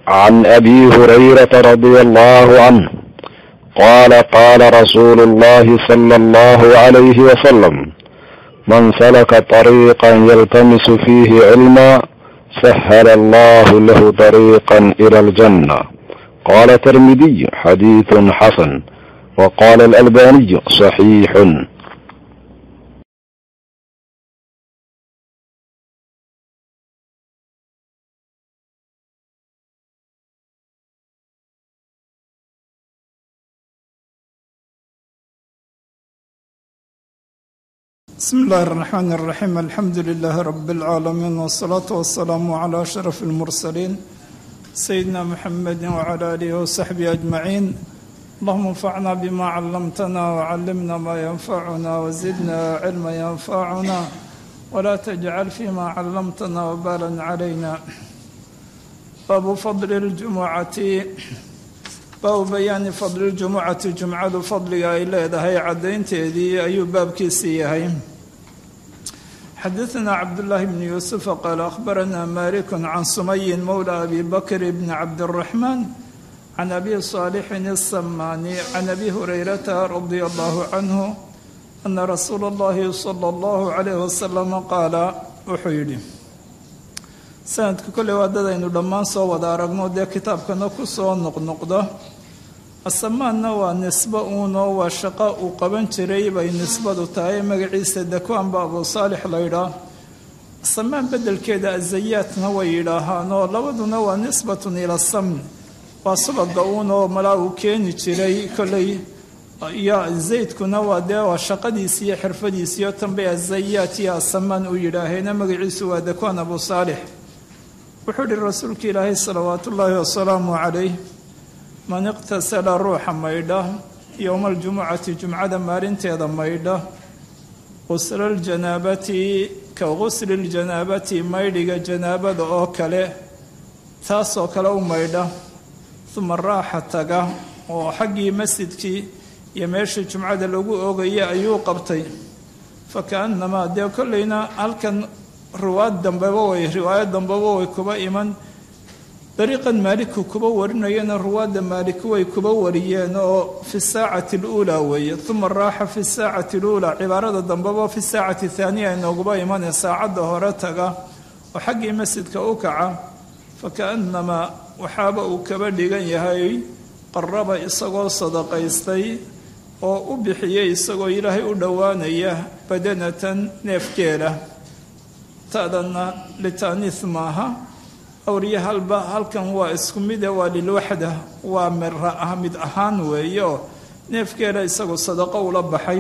عن ابي هريره رضي الله عنه قال قال رسول الله صلى الله عليه وسلم من سلك طريقا يلتمس فيه علما سهل الله له طريقا الى الجنه قال الترمذي حديث حسن وقال الالباني صحيح بسم الله الرحمن الرحيم الحمد لله رب العالمين والصلاة والسلام على أشرف المرسلين سيدنا محمد وعلى آله وصحبه أجمعين اللهم انفعنا بما علمتنا وعلمنا ما ينفعنا وزدنا علما ينفعنا ولا تجعل فيما علمتنا وبالا علينا باب فضل الجمعة baabu bayaani fadli ljumucati jumcadu fadliga ay leedahay caddaynteedii ayuu baabkiisii yahay xadaثna cabdullaahi bni yuusufa qaala akhbarana maliku can sumayin mowla abi bakr bni cabdiraxmaan can abi saalixin الsamaani can abi hurayrata radia allahu canhu ana rasuula اllahi salى اllahu calayh wasalam qaala wuxuu yidhi sanadka kolley waa dadaynu dhammaan soo wada aragno dee kitaabkana ku soo noqnoqdo asamaanna waa nisbo uunoo waa shaqo uu qaban jiray bay nisbadu tahay magaciisa dakwaanba abu saalix laydhaa asamaan beddelkeeda azayaatna way yidhaahaanoo labaduna waa nisbatun ila samn waa subaga uunoo malaa uu keeni jiray kolley iyo zaydkuna waa dee waa shaqadiisi iyo xirfadiisiyo tanbay azayaat iyo asamaan u yidhaaheena magaciisu waa dakwaan abu saalix wuxuu ihi rasuulka ilaahay salawaatu ullaahi wasalaamu calayh man iqtasala ruuxa maydha yowma aljumucati jumcada maalinteeda maydha qusla ljanaabati ka qusli ljanaabati maydhiga janaabada oo kale taasoo kale u maydha uma raaxa taga oo xaggii masjidkii iyo meeshii jumcada lagu oogaya ayuu qabtay fakaannamaa dee kolleyna halkan riwaayad dambeba way riwaayad dambeba way kuba iman dariiqan maaliku kuba warinayana ruwaadda maaliku way kuba wariyeen oo fi saacati aluulaa weeye uma raaxa fi saacati aluulaa cibaarada dambeba fi saacati thaaniya inooguba imanee saacadda hore taga oo xaggii masjidka u kaca fakaannamaa waxaaba uu kaba dhigan yahay qaraba isagoo sadaqaystay oo u bixiyey isagoo ilaahay u dhowaanaya badanatan neefgeela tadanna litaaniis maaha awriya halba halkan waa isku mide waa lilwaxda waa mira ah mid ahaan weeye oo neefgeela isagoo sadaqo ula baxay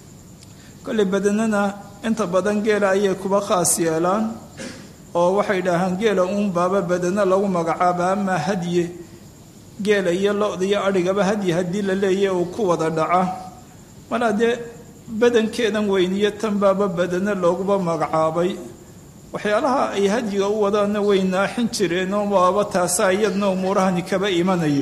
kolley badanana inta badan geela ayay kuba khaas yeelaan oo waxay dhahaan geela uun baaba badano lagu magacaaba amaa hadye geela iyo lo-da iyo adhigaba hadyi haddii la leeya uu ku wada dhaca malaa dee badankeedan weyniyo tan baaba badano looguba magacaabay waxyaalaha ay hadyiga u wadaana way naaxin jireenoo waaba taasaa iyadna umuurahani kaba imanayo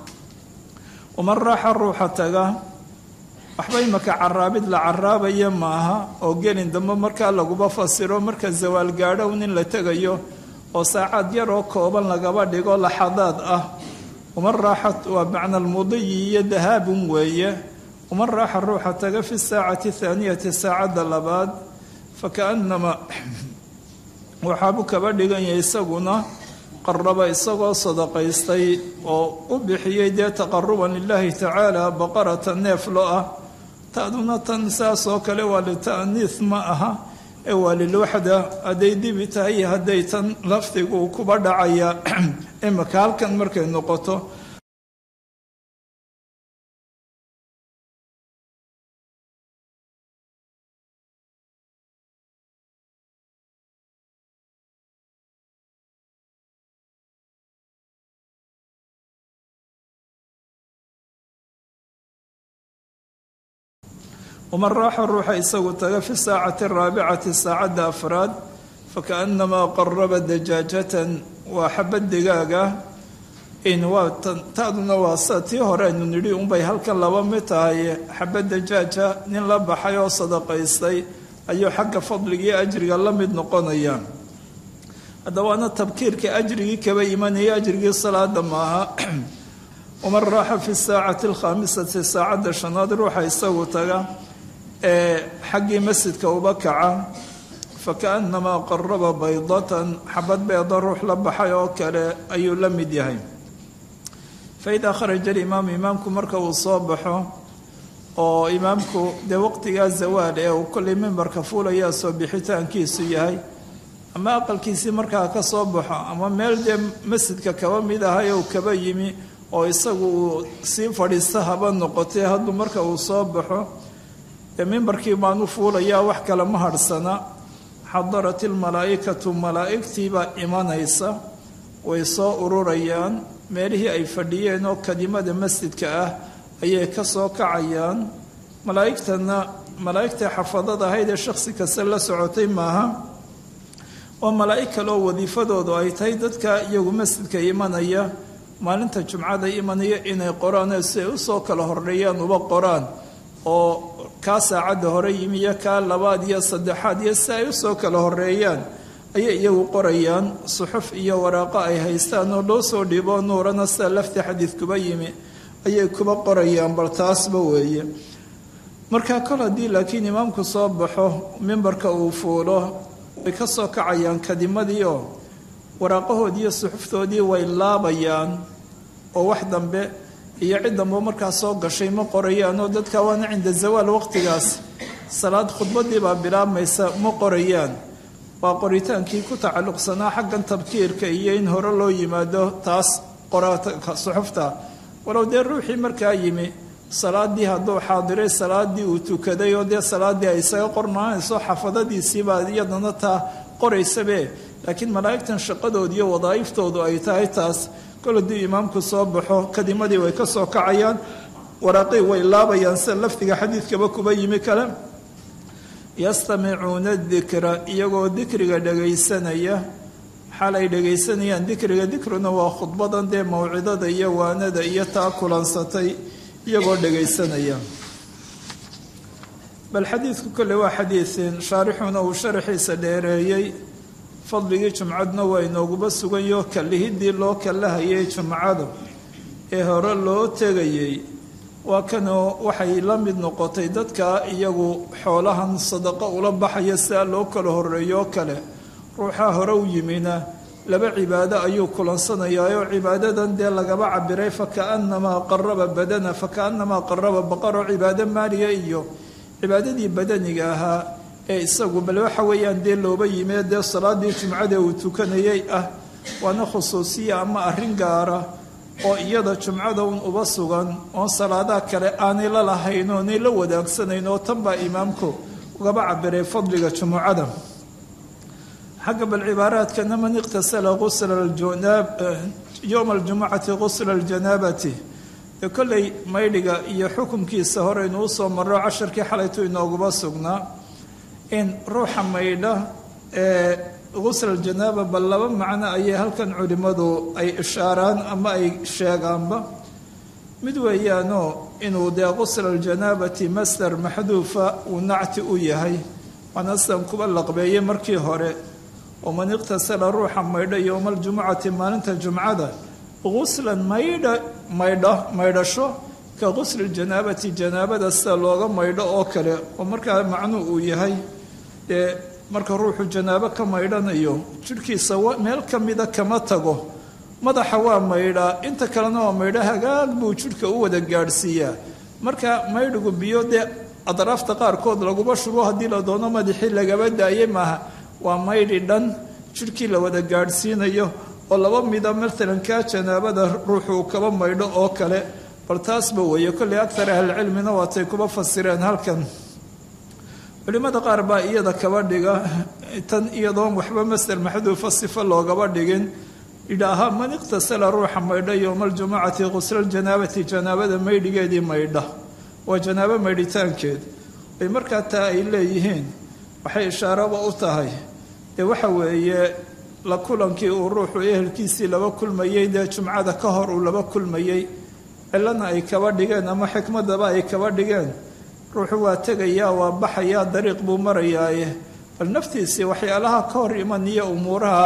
waman raaxa ruuxa taga waxba imaka caraabid la caraabaya maaha oo gelin dambe markaa laguba fasiro marka zawaal gaadhow nin la tegayo oo saacad yaroo kooban lagaba dhigo laxadaad ah waman raaxa waa macna almudiyi iyo dahaabun weeye waman raaxa ruuxa taga fi saacati thaaniyati saacadda labaad fakaanama waxaabuu kaba dhigan yahay isaguna qaraba isagoo sadaqaystay oo u bixiyey dee taqaruban lilaahi tacaala baqarata neef lo ah taaduna tan saas oo kale waa lita'niis ma aha ee waa lilwaxda hadday dibi tahay iyo hadday tan lafdigu kuba dhacaya imaka halkan markay noqoto waman raaxa ruuxa isagu taga fi saacati araabicati saacadda afraad fakaannamaa qaraba dajaajatan waa xabad digaaga in waa taaduna waa sa tii hore aynu nidhi unbay halkan laba mid tahay xabad dajaaja nin la baxay oo sadaqaystay ayuu xagga fadliga iyo ajriga la mid noqonaya haddawaana tabkiirka ajrigii kaba imanaya ajrigii salaada maaha waman raaxa fi saacati alkhaamisati saacadda shanaad ruuxa isagu taga ee xaggii masjidka uba kaca fakaannamaa qaraba baydatan xabad beeda ruux la baxay oo kale ayuu la mid yahay faidaa kharaja alimaamu imaamku marka uu soo baxo oo imaamku dee waqtigaa zawaal ee uu kollay mimbarka fuulayaa soo bixitaankiisu yahay ama aqalkiisii markaa ka soo baxo ama meel dee masjidka kaba mid ahay ou kaba yimi oo isagu uu sii fadhiista haba noqotee hadduu marka uu soo baxo dee mimbarkii baanu fuulayaa wax kale ma hadhsana xadarat ilmalaa'ikatu malaa'igtiibaa imanaysa way soo ururayaan meelihii ay fadhiyeen oo kadimada masjidka ah ayay ka soo kacayaan malaa'igtana malaa'igta xafadada ahayd ee shakhsi kasta la socotay maaha oo malaa'ig kaleoo wadiifadoodu ay tahay dadka iyagu masjidka imanaya maalinta jumcada imanaya inay qoraan si ay usoo kala horreeyaan uba qoraan oo kaa saacadda hore yimi iyo kaa labaad iyo saddexaad iyo si ay usoo kala horreeyaan ayay iyagu qorayaan suxuf iyo waraaqo ay haystaan oo loo soo dhiibo nuurana sida lafti xadiid kuba yimi ayay kuba qorayaan bal taasba weeye markaa kol haddii laakiin imaamku soo baxo mimbarka uu fuulo way ka soo kacayaan kadimadii oo waraaqahoodii iyo suxuftoodii way laabayaan oo wax dambe iyo cid dambe markaa soo gashay ma qorayaan oo dadka waana cinda zawaal waqtigaas salaad khudbadii baa bilaabmaysa ma qorayaan waa qoritaankii ku tacalluqsanaa xaggan tabkiirka iyo in hore loo yimaado taas suxufta walow dee ruuxii markaa yimi salaadii hadduu xaadiray salaadii uu tukaday oo dee salaadii ay isaga qornaanayso xafadadiisiibaa iyadana taa qoraysabe laakiin malaa'igtan shaqadooda iyo wadaa'iftoodu ay tahay taas kol hadduu imaamku soo baxo kadimadii way ka soo kacayaan waraaqii way laabayaan sida lafdiga xadiidkaba kuba yimi kale yastamicuuna dikra iyagoo dikriga dhagaysanaya xaal ay dhagaysanayaan dikriga dikruna waa khudbadan dee mawcidada iyo waanada iyo taa kulansatay iyagoo dhagaysanaya bal xadiidku kolle waa xadiidin shaarixuna uu sharaxiisa dheereeyey fadligii jumcadna waa inooguba sugayo kallihidii loo kallahayay jumcadu ee hore loo tegayey waa kanoo waxay la mid noqotay dadka iyagu xoolahan sadaqo ula baxaya sidaa loo kala horeeyo oo kale ruuxaa hore u yimina laba cibaado ayuu kulansanayaayoo cibaadadan dee lagaba cabiray fakaannamaa qaraba badana fakaannamaa qaraba baqaroo cibaado maaliya iyo cibaadadii badaniga ahaa ee isagu bal waxa weeyaan dee looba yimee dee salaadii jumcada uu tukanayay ah waana khusuusiya ama arrin gaara oo iyada jumcada un uba sugan oon salaadaha kale aanay la lahayn oonay la wadaagsanayn oo tan baa imaamku ugaba cabiray fadliga jumucada xagga bal cibaaraadkana man iqtasala yowma aljumucati qusla aljanaabati ee kolley maydhiga iyo xukumkiisa horeynu usoo marro casharkii xalaytu inooguba sugnaa in ruuxa maydha ee qusla aljanaaba bal laba macno ayay halkan culimmadu ay ishaaraan ama ay sheegaanba mid weeyaanoo inuu dee qusla aljanaabati masdar maxduufa uu nacti u yahay waana sidan kuba laqbeeyey markii hore waman iqtasala ruuxa maydha yowma aljumucati maalinta jumcada quslan maydha maydha maydhasho ka qusli ljanaabati janaabada sida looga maydho oo kale oo markaa macnuu uu yahay dee marka ruuxu janaabo ka maydhanayo jidhkiisa meel ka mida kama tago madaxa waa maydhaa inta kalena waa maydha hagaag buu jidhka u wada gaadhsiiyaa marka maydhigu biyo dee adraafta qaarkood laguba shubo haddii la doono madaxii lagaba daaye maaha waa maydhi dhan jidhkii la wada gaadhsiinayo oo laba mida matalan kaa janaabada ruuxuu kaba maydho oo kale bal taasba weeye kolley aktar ahlicilmina waatay kuba fasireen halkan culimmada qaar baa iyada kaba dhiga tan iyadoon waxba masder maxduufa sifo loogaba dhigin idhaaha man iqtasala ruuxa maydha yowma aljumucati quslalljanaabati janaabada maydhigeedii maydha waa janaabo maydhitaankeed ay markaa taa ay leeyihiin waxay ishaaraba u tahay dee waxa weeye la kulankii uu ruuxu ehelkiisii laba kulmayey dee jumcada ka hor uu laba kulmayey cilana ay kaba dhigeen ama xikmadaba ay kaba dhigeen ruuxu waa tegayaa waa baxayaa dariiq buu marayaaye bal naftiisii waxyaalaha ka hor imaniyo umuuraha ah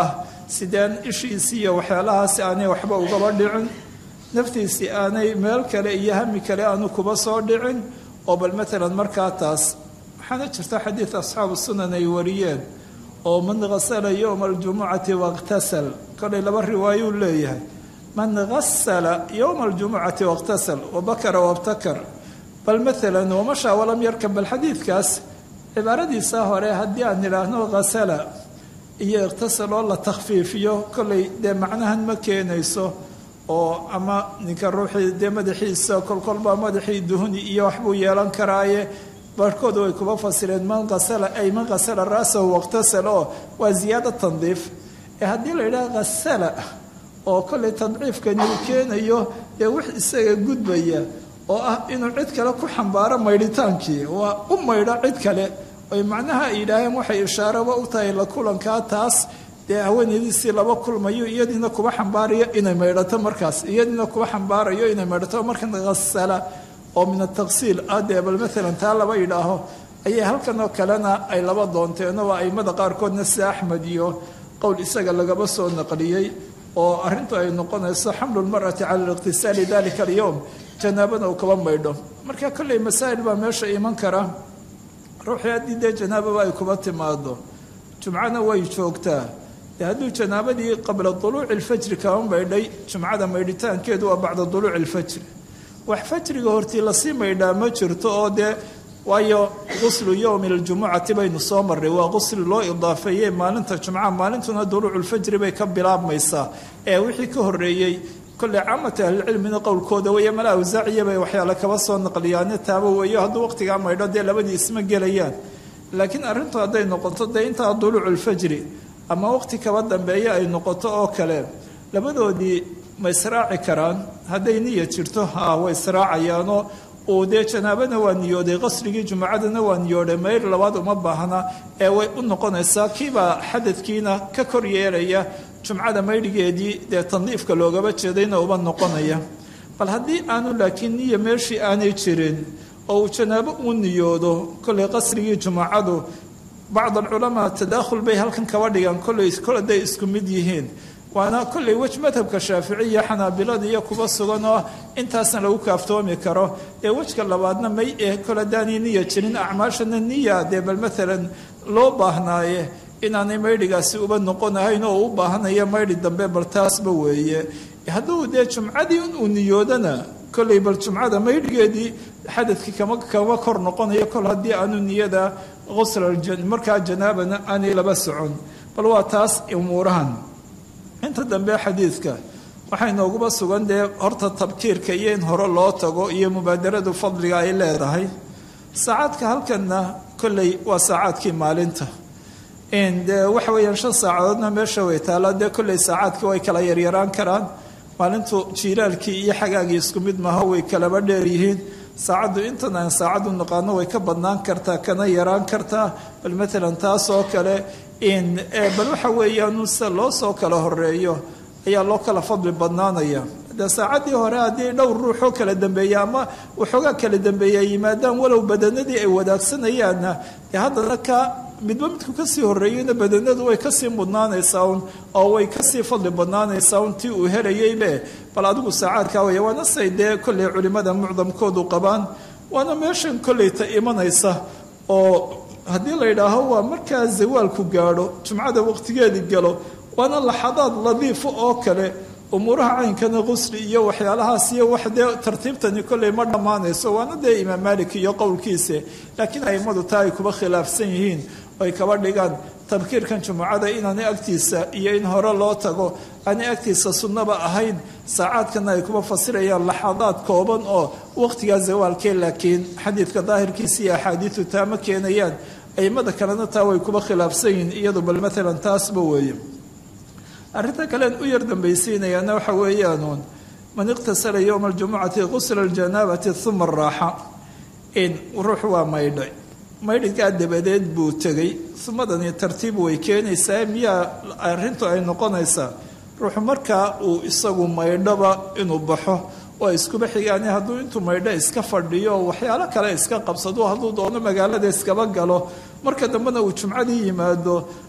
sideen ishiisii iyo waxyaalahaasi aanay waxba ugaba dhicin naftiisii aanay meel kale iyo hami kale aanu kuba soo dhicin oo bal maalan markaa taas waxaana jirta xadiid asxaabu sunan ay wariyeen oo man hasala yowma aljumucati wakhtasal kolay laba riwaayuu leeyahay man hasala yowma aljumucati wakhtasal wabakara wabtakar bal maalan wamashaa walam yarkab bal xadiidkaas cibaaradiisa hore haddii aan idhaahno hasala iyo ikhtasal oo la takhfiifiyo kollay dee macnahan ma keenayso oo ama ninka ruuxii dee madaxiisa kolkolbaa madaxii duhuni iyo waxbuu yeelan karaaye barhkooda way kuba fasireen man asala ay man hasala ra'sahu wakhtasal oo waa ziyaado tandiif ee haddii la yidhaha hasala oo kollay tadciifkani uu keenayo dee wix isaga gudbaya oo ah inuu cid kale ku xambaaro maydhitaankii waa u maydho cid kale oy macnaha ay yidhaaheen waxay ishaaraba u tahay la kulankaa taas dee haweenaydiisii laba kulmayo iyadiina kuba xambaarayo inay maydhato markaas iyadiina kuba xambaarayo inay maydhato markan hasala oo min ataqsiil ah dee bal maalan taa laba yidhaaho ayay halkan oo kalena ay laba doonteeno waa aimada qaarkoodna sida axmed iyo qowl isaga lagaba soo naqliyey oo arrintu ay noqonayso xamlu lmar'ati cala liqtisaali dalika alyowm janaabana uu kaba maydho marka kolley masaa'il baa meesha iman kara ruuxii haddii dee janaababa ay kuba timaado jumcana way joogtaa dee hadduu janaabadii qabla duluuci alfajri kaba maydhay jumcada maydhitaankeedu waa bacda duluuci alfajri wax fajriga hortii lasii maydhaa ma jirto oo dee waayo quslu yowmi aljumucati baynu soo marray waa qusli loo idaafeeyey maalinta jumca maalintuna duluuculfajri bay ka bilaabmaysaa ee wixii ka horreeyey kolley caamata ahlicilmina qowlkooda weeye mala awsaaciya bay waxyaale kaba soo naqliyaane taaba weeyo hadduu waqtigaa maydho dee labadii isma gelayaan laakiin arrintu hadday noqoto dee intaa duluuculfajri ama waqti kaba dambeeya ay noqoto oo kale labadoodii ma israaci karaan hadday niya jirto ha way israacayaanoo uu dee janaabana waa niyooday qasrigii jumacadana waa niyooday mayr labaad uma baahna ee way u noqonaysaa kiibaa xadadkiina ka kor yeelaya jumcada maydhigeedii dee tandiifka loogaba jeedayna uba noqonaya bal haddii aanu laakiin niya meeshii aanay jirin oo uu janaabo uu niyoodo kollay qasrigii jumacadu bacd alculamaa tadaakhul bay halkan kaba dhigaan kollay kol hadday isku mid yihiin waana kollay wej madhabka shaaficiya xanaabilada iyo kuba sugan oo intaasna lagu kaaftoomi karo ee wejka labaadna may eh kol haddaanay niya jirin acmaashana niya dee bal maalan loo baahnaaye inaanay maydhigaasi uba noqonahayn oo u baahanaya maydhi dambe bal taasba weeye hadduu dee jumcadii uu niyoodana kollay bal jumcada maydhigeedii xadadkii kama kama kor noqonayo kol haddii aanu niyada qusla markaa janaabana aanay laba socon bal waa taas umuurahan inta dambe xadiidka waxay nooguba sugan dee horta tabkiirka iyo in hore loo tago iyo mubaadaradu fadliga ay leedahay saacaadka halkanna kolley waa saacaadkii maalinta dee waxa weeyaan shan saacadoodna meesha way taallaa dee kolley saacaadkii way kala yaryaraan karaan maalintu jiilaalkii iyo xagaagii isku mid maha way kalaba dheer yihiin saacaddu intan aan saacaddu naqaano way ka badnaan kartaa kana yaraan kartaa bal maalan taas oo kale bal waxa weeyaan se loo soo kala horeeyo ayaa loo kala fadli badnaanaya de saacaddii hore haddii dhowr ruuxoo kala dambeeya ama waxoogaa kala dambeeya yimaadaan walow badanadii ay wadaagsanayaan dee haddana ka midba midku kasii horeeyeyna badanadu way kasii mudnaanaysaa un oo way kasii fadli badnaanaysaa un tii uu helayeybe bal adigu saacaadkaa weya waana say dee kolley culimmada mucdamkoodu qabaan waana meeshan kolleyta imanaysa oo haddii la yidhaaho waa markaa zawaalku gaadho jumcada waqtigeedii galo waana laxadaad ladiifo oo kale umuuraha caynkana qusli iyo waxyaalahaas iyo wax dee tartiibtani kolley ma dhammaanayso waana dee imaam maalik iyo qowlkiisa laakiin aimadu taa ay kuba khilaafsan yihiin ay kaba dhigaan tabkiirkan jumucada inaanay agtiisa iyo in hore loo tago aanay agtiisa sunnaba ahayn saacaadkana ay kuba fasirayaan laxadaad kooban oo waqtigaa zawaalkee laakiin xadiidka daahirkiisa iyo axaadiidu taa ma keenayaan aimada kalena taa way kuba khilaafsan yihiin iyadu bal maalan taasba weeye arrinta kalean u yar dambaysiinayaana waxa weeyaanuun man iqtasala yowma aljumucati qusla aljanaabati uma raaxa in ruux waa maydhay maydhigaa dabadeed buu tegey sumadani tartiib way keenaysaa miyaa arrintu ay noqonaysaa ruuxu markaa uu isagu maydhoba inuu baxo waa iskuba xigaani hadduu intuu maydho iska fadhiyo waxyaalo kale iska qabsado hadduu doono magaalada iskaba galo marka dambena uu jumcadii yimaado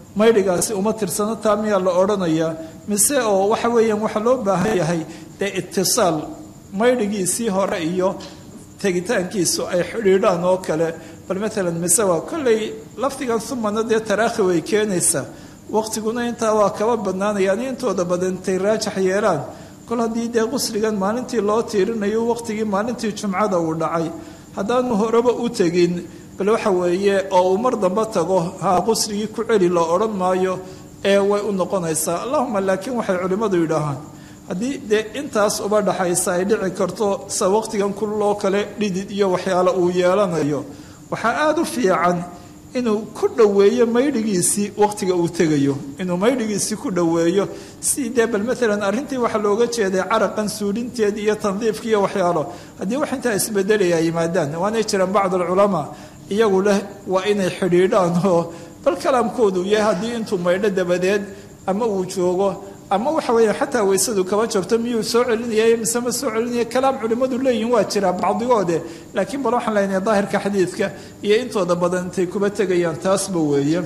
maydhigaasi uma tirsano taa miyaa la odhanayaa mise oo waxa weeyaan waxaa loo baahan yahay dee itisaal maydhigiisii hore iyo tegitaankiisu ay xidhiidhaan oo kale bal maalan mise waa kolley lafdigan sumana dee taraakhi way keenaysaa waqtiguna intaa waa kaba badnaanayaan intooda badan intay raajax yeelaan kol haddii dee qusligan maalintii loo tiirinayo waqtigii maalintii jumcada uu dhacay haddaanu horeba u tegin bal waxa weeye oo uu mar damba tago ha qusligii ku celi la odhan maayo ee way u noqonaysaa allahuma laakiin waxay culimmadu yidhaahaan haddii dee intaas uba dhaxaysa ay dhici karto sa waqtigan kuloo kale dhidid iyo waxyaale uu yeelanayo waxaa aada u fiican inuu ku dhoweeyo maydhigiisii waqtiga uu tegayo inuu maydhigiisii ku dhoweeyo si dee bal maalan arrintii waxaa looga jeeday caraqan suulinteed iyo tandiifka iyo waxyaalo haddii wax intaa isbedelaya yimaadaan waanay jiraan bacd alculamaa iyagu leh waa inay xidhiidhaan oo bal kalaamkoodu yahay haddii intuu maydho dabadeed ama uu joogo ama waxa weeye xataa weysadu kaba jabto miyuu soo celinaya mise ma soo celinaya kalaam culimmadu leeyihin waa jiraa bacdigoode laakiin bal waxaan leenahay daahirka xadiidka iyo intooda badan intay kuba tegayaan taasba weeye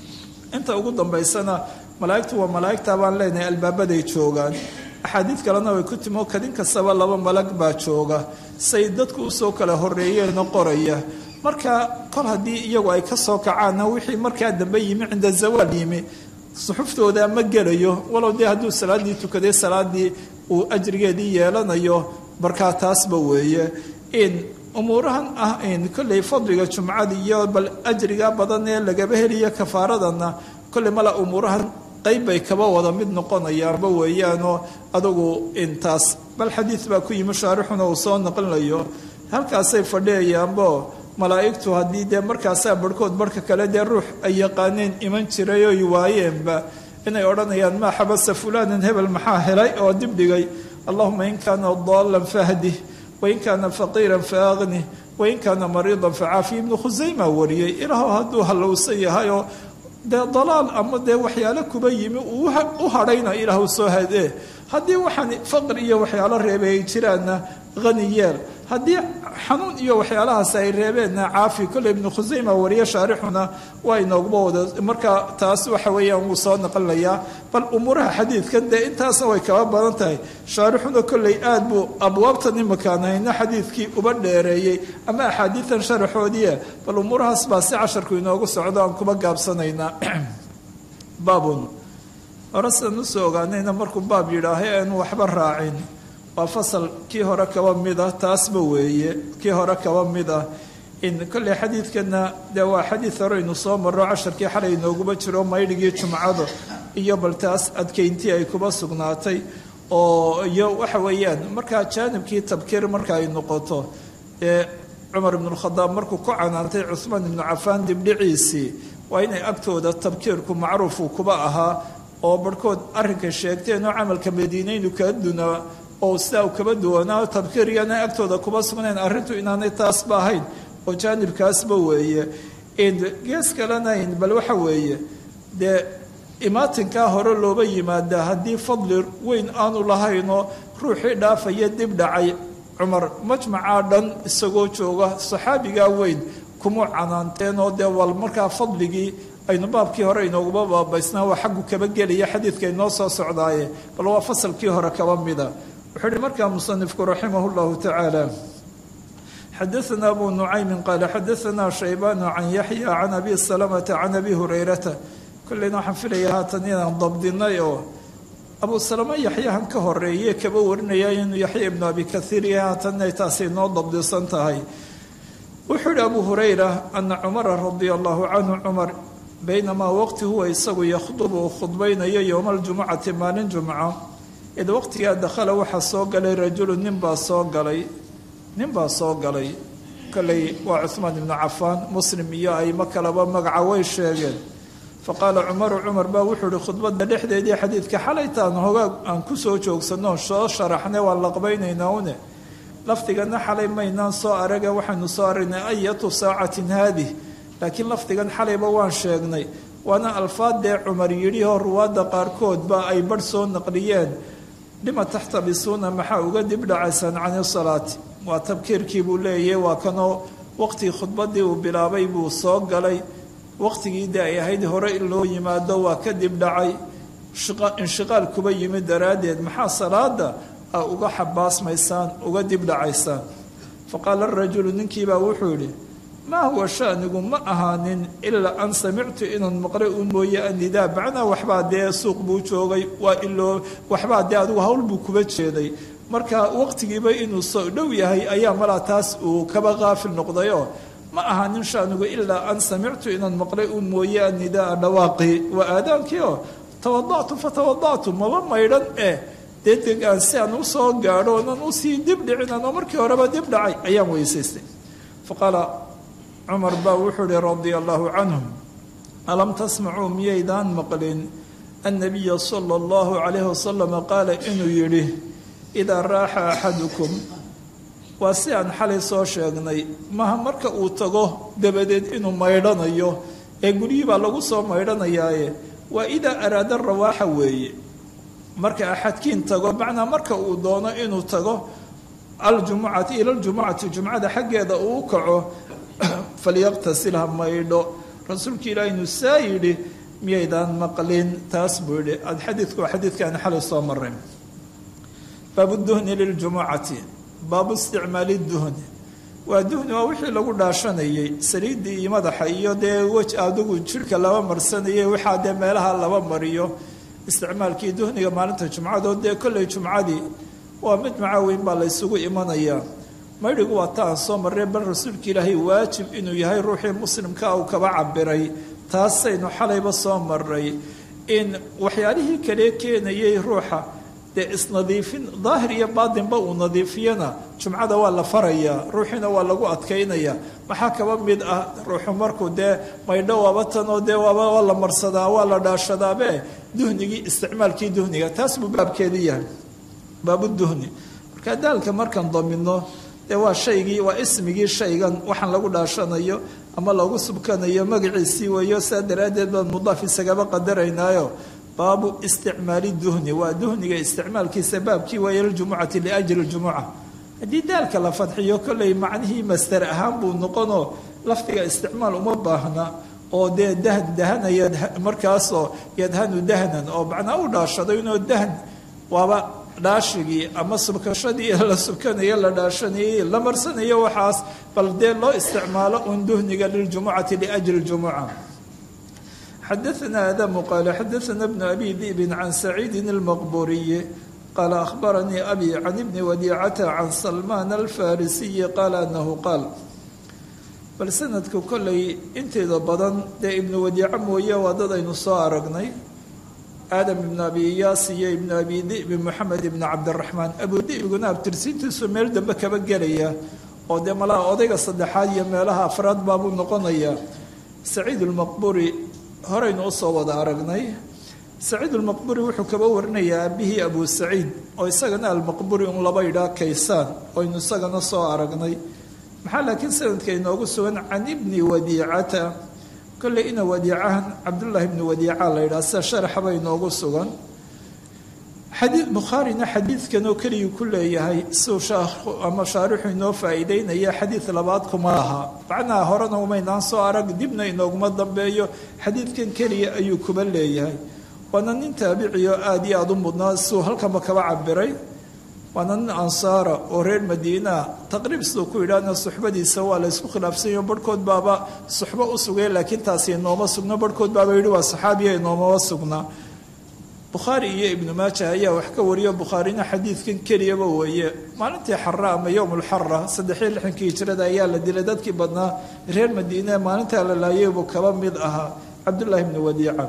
inta ugu dambaysana malaa'igtu waa malaa'igta baan leenahay albaabaday joogaan axaadiid kalena way ku timo kadin kastaba laba malag baa jooga say dadku usoo kala horeeyeenoo qoraya marka kol haddii iyagu ay ka soo kacaanna wixii markaa dambe yimi cinda zawaal yimi suxuftooda ma gelayo walow dee hadduu salaaddii tukaday salaaddii uu ajrigeedii yeelanayo markaa taasba weeye in umuurahan ah in kolley fadliga jumcada iyo bal ajriga badan ee lagaba heliyo kafaaradana kolley mala umuurahan qayb bay kaba wada mid noqonayaanba weeyaanoo adugu intaas bal xadiid baa ku yimi shaarixuna uu soo naqlinayo halkaasay fadhiyayaanbo malaa'igtu haddii dee markaasaa barhkood barhka kale dee ruux ay yaqaaneen iman jiray oy waayeenba inay odhanayaan maa xabasa fulaanan hebel maxaa helay oo dibdhigay allahuma in kaana daalan fahdih wain kaana faqiiran faaqnih wain kaana mariidan facaafi ibnu khusayma wariyey ilaahu hadduu hallowsan yahayoo dee dalaal ama dee waxyaalo kuba yimi uu u hadhayna ilaahu soo hadee haddii waxaan faqr iyo waxyaalo reebay ay jiraanna hani yeel haddii xanuun iyo waxyaalahaas ay reebeenna caafi kolle ibnu khusayma wariye shaarixuna waa inooguma wada marka taas waxa weeyaan wuu soo naqlinayaa bal umuuraha xadiidkan dee intaasna way kaba badan tahay shaarixuna kolley aad buu abwaabtan imakaan hayna xadiidkii uba dheereeyey ama axaadiidan sharaxoodiie bal umuurahaas baa si casharku inoogu socdo aan kuba gaabsanaynaa baabun hore sidaan usoo ogaanayna markuu baab yidhaahay aanu waxba raacin waa fasal kii hore kaba mid ah taasba weeye kii hore kaba mid ah in kolley xadiidkana dee waa xadiid hore aynu soo marro casharkii xalay inooguma jiro maydhigii jumcada iyo bal taas adkeyntii ay kuba sugnaatay oo iyo waxa weeyaan markaa jaanibkii tabkiir marka ay noqoto ee cumar ibnualkhadaab markuu ku canaantay cuhmaan ibnu cafaan dibdhiciisii waa inay agtooda tabkiirku macruufu kuba ahaa oo barhkood arrinka sheegteen oo camalka madiinaynu kala dunaa oo sidaa u kaba duwanaa tabkiir iyaana agtooda kuba sugnayn arrintu inaanay taasba ahayn oo jaanibkaasba weeye gees kalena bal waxa weeye dee imaatinkaa hore looba yimaadaa haddii fadli weyn aanu lahaynoo ruuxii dhaafaya dib dhacay cumar majmacaa dhan isagoo jooga saxaabigaa weyn kuma canaanteen oo dee wal markaa fadligii aynu baabkii hore inooguma baabaysnaa waa xaggu kaba gelaya xadiidka inoo soo socdaaye bal waa fasalkii hore kaba mida wuxuu uhi markaa musanifku raximah llahu tacaala xadaana abu nucaymin qaala xadaana shaybanu can yaxya can abi salamata can abi hurayrata kolleyna waxaan filaya haatan inaan dabdinay oo abu salama yaxyahan ka horeeye kaba warinaya inuu yaxya ibnu abi kaiir yahay haatanay taasi inoo dabdisan tahay wuxuu yihi abu hurayra ana cumara radia allahu canhu cumar baynamaa waqti huwa isagu yakhdubu uu khudbaynayo yowma aljumucati maalin jumco id waqtigaa dakhala waxaa soo galay rajulu nin baa soo galay nin baa soo galay kolley waa cuhmaan ibnu cafaan muslim iyo aymo kaleba magaca way sheegeen faqaala cumaru cumar baa wuxuu ihi khudbadda dhexdeedii xadiidka xalaytaan hogaag aan ku soo joogsanno soo sharaxnay waan laqbaynaynaa une lafdigana xalay maynaan soo araga waxaynu soo aragnay ayatu saacatin haadih laakiin lafdigan xalayba waan sheegnay waana alfaadee cumar yidhihoo ruwaadda qaarkoodba ay barh soo naqliyeen lima taxtabisuuna maxaa uga dib dhacaysaan cani salaati waa tabkiirkii buu leeyahy waa kanoo waqtii khudbaddii uu bilaabay buu soo galay waqtigii de ay ahayd hore in loo yimaado waa kadib dhacay inshiqaal kuba yimid daraaddeed maxaa salaada a uga xabaasmaysaan uga dib dhacaysaan faqaala rajulu ninkiibaa wuxuu yidhi maa huwa shanigu ma ahaanin ilaa an samictu inaan maqlay u mooye anidaa macnaa waxbaa dee suuq buu joogay waa iloo waxbaa dee adigu hawl buu kuba jeeday marka waqtigiiba inuu soo dhow yahay ayaa malaa taas uu kaba qaafil noqdayoo ma ahaanin shanigu ilaa an samictu inaan maqlay u mooye anidaa dhawaaqii waa aadaankii oo tawadactu fatawadactu maba maydhan eh dee degaan si aan usoo gaadho onan usii dib dhicinan oo markii horeba dib dhacay ayaan weysaystay faqaala cumar baa wuxuu ihi radia allahu canhum alam tasmacuu miyaydaan maqlin annabiya sala allahu calayhi wasalama qaala inuu yidhi idaa raaxa axadukum waa si aan xalay soo sheegnay maha marka uu tago dabadeed inuu maydhanayo ee guryihii baa lagu soo maydhanayaaye waa idaa araada rawaaxa weeye marka axadkiin tago macnaa marka uu doono inuu tago aljumucati ila ljumucati jumcada xaggeeda uu u kaco falyaqtasil ha maydho rasuulka ilaahi inuu saa yidhi miyaydaan maqlin taas buu yidhi xadiidku waa xadiidkaani xalay soo maray baabu duhni liljumucati baabu isticmaali duhni waa duhni waa wixii lagu dhaashanayay saliiddii iyo madaxa iyo dee wej adigu jidhka laba marsanayay waxaa dee meelaha laba mariyo isticmaalkii duhniga maalinta jumcadoo dee kolley jumcadii waa mid macaaweyn baa la ysugu imanayaa maydhigu waa ta aan soo marray bal rasuulka ilaahay waajib inuu yahay ruuxii muslimka uu kaba cabiray taasaynu xalayba soo maray in waxyaalihii kale keenayay ruuxa dee isnadiifin daahir iyo baatinba uu nadiifiyana jumcada waa la farayaa ruuxiina waa lagu adkaynaya maxaa kaba mid ah ruuxu markuu dee maydho waaba tanoo dee waaba waa la marsadaa waa la dhaashadaabe duhnigii isticmaalkii duhniga taas buu baabkeedii yahay baabuduhni marka daalka markaan domino dee waa shaygii waa ismigii shaygan waxaan lagu dhaashanayo ama lagu subkanayo magaciisii weeyo saa daraaddeed baan mudaaf isagaba qadaraynaayo baabu isticmaali duhni waa duhniga isticmaalkiisa baabkii weeye liljumucati liajli ljumuca haddii daalka la fadxiyo kolley macnihii master ahaan buu noqonoo lafdiga isticmaal uma baahna oo dee dahn dahanaya markaasoo yadhanu dahnan oo macnaa u dhaashado inoo dahn waaba dhaashigii ama subkashadii la subkanayo la dhaashanayey la marsanayo waxaas bal dee loo isticmaalo un duhniga liljumucati liajli ljumuca xadaثna adamu qaala xadaثna bnu abi di'bin can saciidi اlmaqburiyi qaala akhbaranii abi can ibni wadiicata can salmaan alfarisiyi qaala anahu qaal bal sanadku kollay inteeda badan dee ibnu wadiico mooye waa dad aynu soo aragnay aadam ibnu abi iyaas iyo ibnu abi di'bi moxamed ibnu cabdiraxmaan abu di'biguna abtirsiintiisu meel dambe kaba gelaya oo dee malaha odayga saddexaad iyo meelaha afraad baabuu noqonayaa saciid ulmaqburi horaynu usoo wada aragnay saciid ulmaqburi wuxuu kaba warinayaa aabihii abu saciid oo isagana almaqburi un laba idhaa kaysaan oynu isagana soo aragnay maxaa laakiin sanadka inoogu sugan can ibni wadiicata kolley ina wadiicahan cabdullaahi ibni wadiica la yidhaha sida sharaxaba inoogu sugan xadii bukhaarina xadiidkan oo keligii ku leeyahay siuu shaakhu ama shaarixu inoo faa'iideynaya xadiid labaad kuma laha macnaha horena umaynaan soo arag dibna inooguma dambeeyo xadiidkan keliya ayuu kuba leeyahay waana nin taabicioo aada iyo aada u mudnaa siuu halkanba kaba cabiray waana nin ansaara oo reer madiinaa taqriib siduu ku yidhaahna suxbadiisa waa la ysku khilaafsanyayo barhkood baaba suxbo u sugay laakiin taasi inooma sugno barhkood baaba yidhi waa saxaabiya inoomama sugnaa bukhaari iyo ibnu maaja ayaa wax ka wariyo bukhaarina xadiidkan keliyaba weeye maalintii xara ama yowmulxara saddexiyo lixankii hijrada ayaa la dilay dadkii badnaa reer madiine maalintaa la laayay buu kaba mid ahaa cabdullaahi ibnu wadiica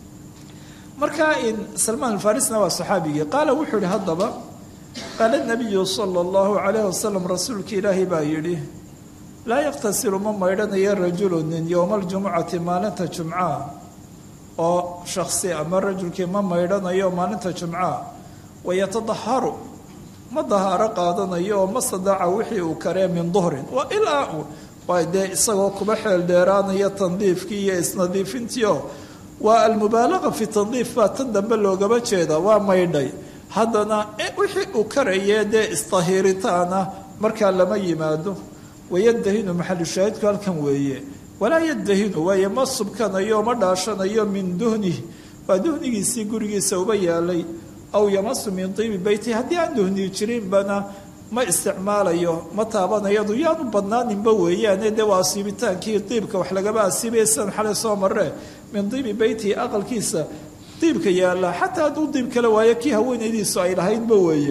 marka in salmaan alfarisna waa saxaabigii qaala wuxuu yihi haddaba qaala nabiyu sala allahu calayh wasalam rasuulka ilaahi baa yidhi laa yaqtasilu ma maydhanayo rajulu nin yowma aljumucati maalinta jumcaa oo shaksi ama rajulkii ma maydhanayo maalinta jumcaa wayatadaharu ma dahaaro qaadanayo oo ma sadaaca wixii uu karee min duhrin waa ilaa waa dee isagoo kuba xeel dheeraanaya tandiifkii iyo isnadiifintiio waa almubaalaqa fi tandiif baa tan dambe loogaba jeeda waa maydhay haddana wixii uu karayee dee isdahiiritaana markaa lama yimaado wayadahinu maxalu shaahidku halkan weeye walaa yadahinu waaye ma subkanayo ma dhaashanayo min duhnih waa duhnigiisii gurigiisa uba yaalay aw yamasu min tiibi beyti haddii aan duhni jirinbana ma isticmaalayo ma taabanayadu yaanu badnaaninba weeyaane dee waa asiibitaankii diibka wax lagaba asiibaya sidan xalay soo marre min diibi beytihi aqalkiisa diibka yaalla xataa hadduu diib kale waayo kii haweenaydiisu ay lahaydba weeye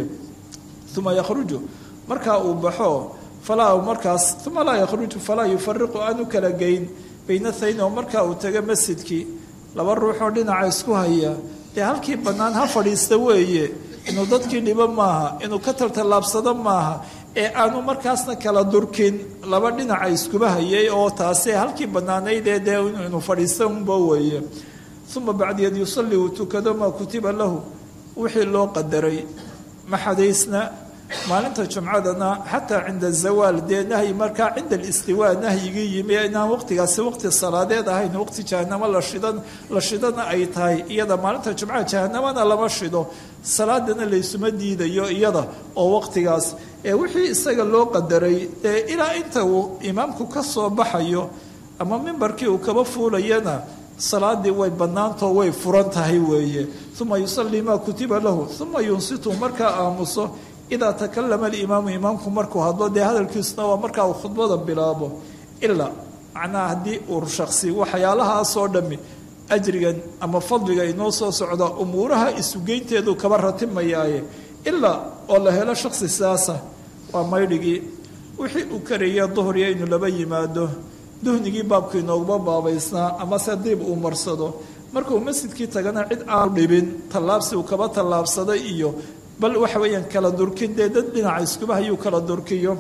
uma yakhruju markaa uu baxo falaa markaas uma laa yakhruju falaa yufariqu aanu kala geyn bayna thayn oo markaa uu tago masjidkii laba ruuxoo dhinaca isku haya dee halkii bannaan ha fadhiista weeye inuu dadkii dhibo maaha inuu ka taltallaabsado maaha ee aanu markaasna kala durkin laba dhinaca iskuba hayay oo taasi halkii bannaanaydee dee inuu fadhiista unba weeye uma bacdiyeed yusalli uu tukado maa kutiba lahu wixii loo qadaray maxadaysna maalinta jumcadana xataa cinda zawaal dee nahyi markaa cinda alistiwaa nahyigii yimi inaan waqtigaasi waqti salaadeed ahayn waqti jahanamo la shidan la shidana ay tahay iyada maalinta jumcaha jahanamana lama shido salaadana laysuma diidayo iyada oo waqtigaas ee wixii isaga loo qadaray ee ilaa inta uu imaamku ka soo baxayo ama mimbarkii uu kaba fuulayana salaadii way bannaantoo way furan tahay weeye uma yusallii maa kutiba lahu uma yunsitu markaa aamuso idaa takalama alimaamu imaamku markuu hadlo dee hadalkiisuna waa markaa uu khudbada bilaabo ilaa macnaha haddii uu shaksi waxyaalahaasoo dhammi ajrigan ama fadliga inoo soo socda umuuraha isugeynteedu kaba ratimayaaye ilaa oo la helo shaksi sidaasa waa maydhigii wixii uu karaya duhriya inuu laba yimaado duhnigii baabku inooguma baabaysnaa amase diib uu marsado markuu masjidkii tagana cid aanu dhibin tallaabsi uu kaba tallaabsaday iyo bal waxa weeyaan kala durkin dee dad dhinaca iskuba hayuu kala durkiyo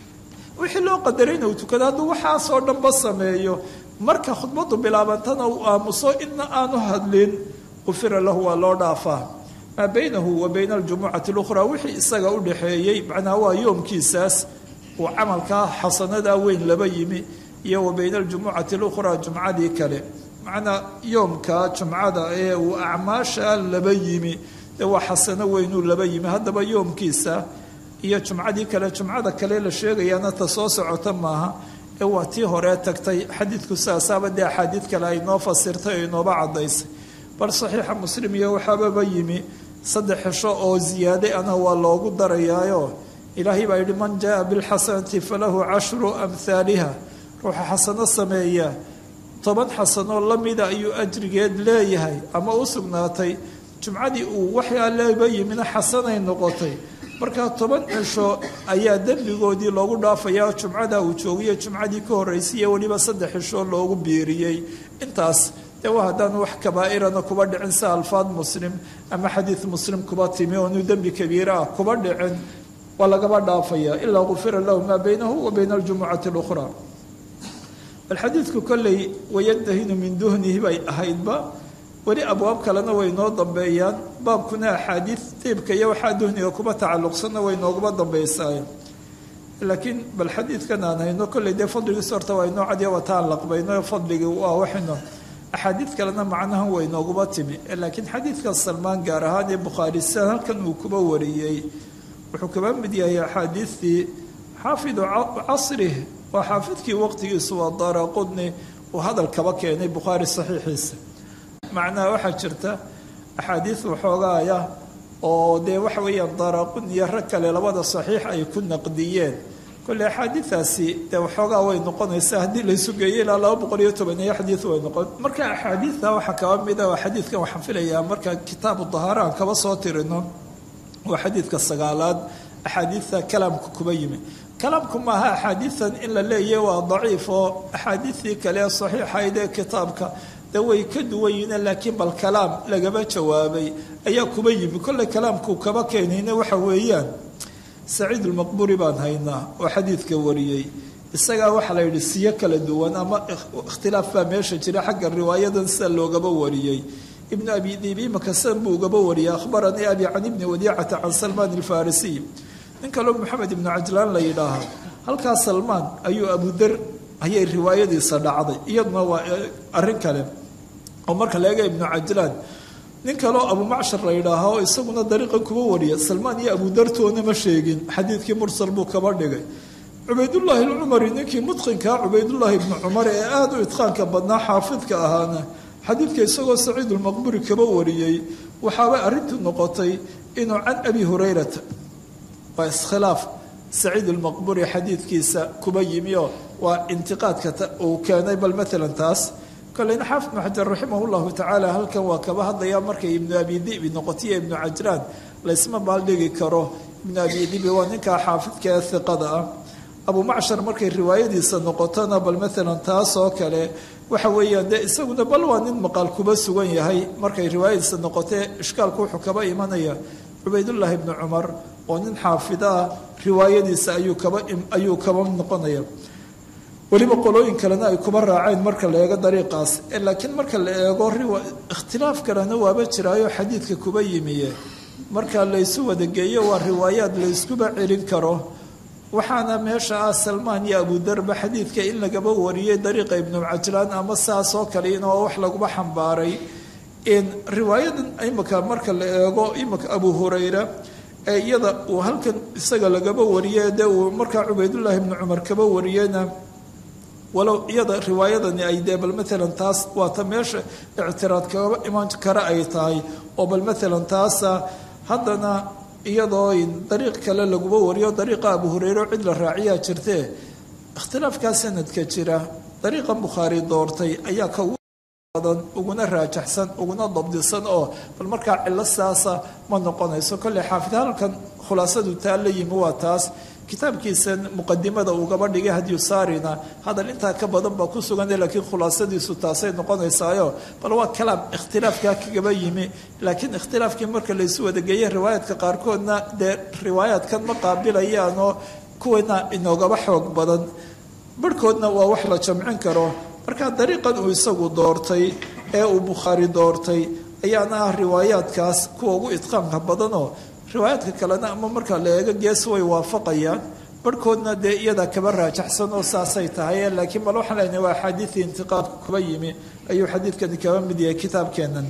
wixii loo qadaray inuu tukado hadduu waxaasoo dhanba sameeyo marka khudbadu bilaabantana uu aamuso idna aanu hadlin qufira lahu waa loo dhaafaa maa baynahu wa bayna aljumucati اlukhraa wixii isaga u dhaxeeyey macnaha waa yoomkiisaas uu camalkaa xasanadaa weyn laba yimi iyo wa bayna aljumucati اlukhraa jumcadii kale macnaa yoomka jumcada ee uu acmaasha laba yimi dee waa xasano weynuu laba yimi haddaba yoomkiisa iyo jumcadii kale jumcada kale la sheegayaana ta soo socota maaha ee waa tii horee tagtay xadiidku saasaaba dee axaadiid kale ay noo fasirtay oo inooba caddaysay bal saxiixa muslim iyo waxaababa yimi saddex xesho oo ziyaaday ana waa loogu darayaayo ilaahay baa yidhi man jaa bilxasanati falahu cashru amhaaliha ruuxa xasano sameeya toban xasanoo lamida ayuu ajrigeed leeyahay ama u sugnaatay jumcadii uu waxyaa leeba yimina xasanay noqotay markaa toban cisho ayaa dembigoodii loogu dhaafayaa jumcada uu joogiyo jumcadii ka horreysay iyo weliba saddex cisho loogu biiriyey intaas dee waa haddaan wax kabaa'irana kuba dhicin si alfaad muslim ama xadiid muslim kuba timi oonu dembi kabiira ah kuba dhicin waa lagaba dhaafayaa ilaa gufira lahu maa baynahu wa bayna aljumucati اlukhraa bal xadiidku kolley wayantahinu min duhnihi bay ahaydba weli abwaab kalena way noo dambeeyaan baabkuna axaadiid diibka iyo waxaa duhniga kuba tacalluqsanna way nooguma dambeysaaye laakiin bal xadiidkan aan hayno kolley dee fadligiis horta waa inoo cadiya wataan laqbayno fadligii waa waxayno axaadiid kalena macnahan way nooguma timi laakiin xadiidka salmaan gaar ahaan ee bukhaari sidan halkan uu kuba wariyey wuxuu kaba mid yahay axaadiidtii xaafidu casrih waa xaafidkii waqtigiisu waa daara qudni uu hadal kaba keenay bukhaari saxiixiisa macnaha waxaa jirta axaadiid waxoogaaya oo dee waxa weeyaan daraqun iyo rag kale labada saxiix ay ku naqdiyeen kolle axaadiidaasi dee waxoogaa way noqonaysaa haddii laysu geeyo ilaa laba boqol iyo tobaniyo xadiid way noqon marka axaadiidta waxaa kaba mid a xadiidkan waxaan filayaa marka kitaabu dahaara aan kaba soo tirino waa xadiidka sagaalaad axaadiidta kalaamka kuba yimi kalaamku maaha axaadiidan in la leeyahy waa daciif oo axaadiidtii kale ee saxiixayd ee kitaabka de way ka duwan yihiin laakiin bal kalaam lagaba jawaabay ayaa kuba yimi kolley kalaamku kaba keenayna waxa weeyaan saciid ulmaqburi baan haynaa oo xadiidka wariyey isagaa waxaa la yidhi siyo kala duwan ama ikhtilaaf baa meesha jira xagga riwaayadan sida loogaba wariyey ibnu abi diib imaka sidan buu ugaba wariyey akhbaranii abi can ibni wadiicata can salmaan alfarisiy nin kaloo maxamed ibnu cajlaan la yidhaahaa halkaa salmaan ayuu abudar ayay riwaayadiisa dhacday iyaduna waa arrin kale oo marka la eega ibnu cajlaan nin kaleo abumacshar la yidhaaha oo isaguna dariiqan kuba wariya salmaan iyo abudartoona ma sheegin xadiidkii mursal buu kaba dhigay cubaydullaahi alcumari ninkii mudqinkaa cubaydullaahi ibnu cumar ee aada u idqaanka badnaa xaafidka ahaana xadiidka isagoo saciidulmaqburi kaba wariyey waxaaba arrintu noqotay inuu can abi hurayrata waa iskhilaaf saciid ulmaqburi xadiidkiisa kuba yimi oo waa intiqaadka uu keenay bal maalan taas koleyna xaafid ibnu xajar raximah llahu tacaala halkan waa kaba hadlayaa markay ibnu abi dibi noqotiyo ibnu cajraan laysma baaldhigi karo ibnu abi dibi waa ninkaa xaafidka ee hiqada ah abu macshar markay riwaayadiisa noqotona bal maalan taas oo kale waxa weeyaan dee isaguna bal waa nin maqaal kuba sugan yahay markay riwaayadiisa noqotee ishkaalku wuxuu kaba imanaya cubaydullaahi ibnu cumar oo nin xaafida ah riwaayadiisa ayuu kaba ayuu kaba noqonaya weliba qolooyin kalena ay kuba raaceen marka la eego dariiqaas laakiin marka la eego ikhtilaaf kalena waaba jiraayo xadiidka kuba yimiye marka laysu wadageeyo waa riwaayaad layskuba celin karo waxaana meesha ah salmaan iyo abudarba xadiidka in lagaba wariyey dariiqa ibnu cajlaan ama saas oo kale in oo wax laguba xambaaray riwaayadan imika marka la eego imika abu hurayra ee iyada uu halkan isaga lagaba wariyey dee uu markaa cubaydullaahi ibnu cumar kaba wariyeyna walow iyada riwaayadani ay dee bal maalan taas waata meesha ictiraad kaba iman kara ay tahay oo bal maalan taasa haddana iyadoo dariiq kale laguba wariyo dariiqa abu hureyre cid la raaciyaa jirtee ikhtilaafkaa sanadka jira dariiqa bukhaari doortay ayaa ka badan uguna raajaxsan uguna dabdisan oo bal markaa cilo saasa ma noqonayso kolley xaafid halkan khulaasadu taa la yimi waa taas kitaabkiisa muqadimada ugaba dhigay hadyu saarina hadal intaa ka badan baa ku sugan laakiin khulaasadiisu taasay noqonaysaayo bal waa kalaam ikhtilaafkaa kagaba yimi laakiin ikhtilaafkii marka laysu wadageeyey riwaayaadka qaarkoodna dee riwaayaadkan ma qaabilayaan oo kuwana inoogaba xoog badan barhkoodna waa wax la jamcin karo marka dariiqan uu isagu doortay ee uu bukhaari doortay ayaana ah riwaayaadkaas kuwa ugu idqaanka badanoo riwaayaadka kalena ama marka la eego gees way waafaqayaan barhkoodna dee iyadaa kaba raajaxsan oo saasay tahay laakiin bal waxaan leenahay waa axaadiidii intiqaadku kuba yimi ayuu xadiidkani kaba mid yahay kitaabkeenan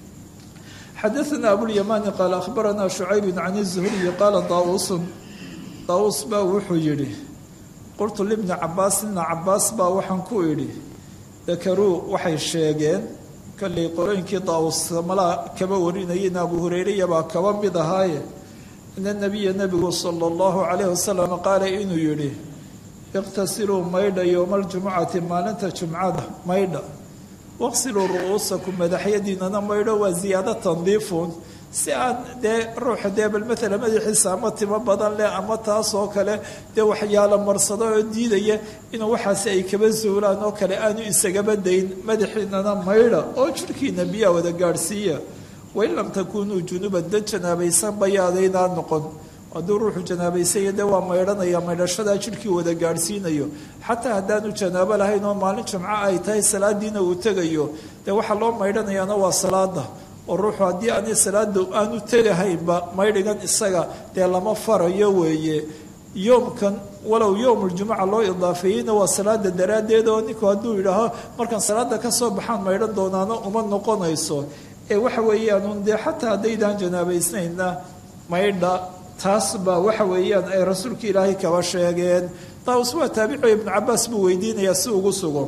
xadaثna abulyamani qaala akhbarana shucayb can الzuhriyi qaala daauusun daauus baa wuxuu yidhi qultu libni cabaas ibna cabaas baa waxaan ku idhi dakaruu waxay sheegeen kollay qolooyinkii daawus malaa kaba warinayeen abu hureyreya baa kaba mid ahaaye ina nabiya nebigu sala allahu calayhi wasalam qaala inuu yidhi iqtasiluu maydha yowma aljumucati maalinta jumcada maydha waqsiluu ru'uusakum madaxyadiinana maydho waa ziyaado tandiifun si aan dee ruuxa dee bal maalan madaxiisa ama timo badan leh ama taas oo kale dee waxyaalo marsado oo diidaya inuu waxaasi ay kaba zuulaan oo kale aanu isagaba dayn madaxiinana maydha oo jirhkiina biyaa wada gaadhsiiya wain lam takunuu junuban dad janaabaysan bayaadaynaa noqon hadduu ruuxu janaabaysanya dee waa maydhanaya maydhashadaa jirhkii wada gaadhsiinayo xataa haddaanu janaabo lahayn oo maalin jumco ay tahay salaadiina uu tegayo dee waxaa loo maydhanayaana waa salaada oo ruuxu haddii ani salaada aanu tegahaynba maydhigan isaga dee lama farayo weeye yoomkan walow yowmuljumuca loo idaafeeyeyna waa salaada daraaddeed oo ninku hadduu yidhaaho markaan salaada ka soo baxaan maydhan doonaana uma noqonayso ee waxa weeyaan dee xataa haddaydaan janaabaysnayna maydha taas baa waxa weeyaan ay rasuulka ilaahay kaba sheegeen daawus waa taabicio ibnu cabaas buu weydiinayaa si ugu sugo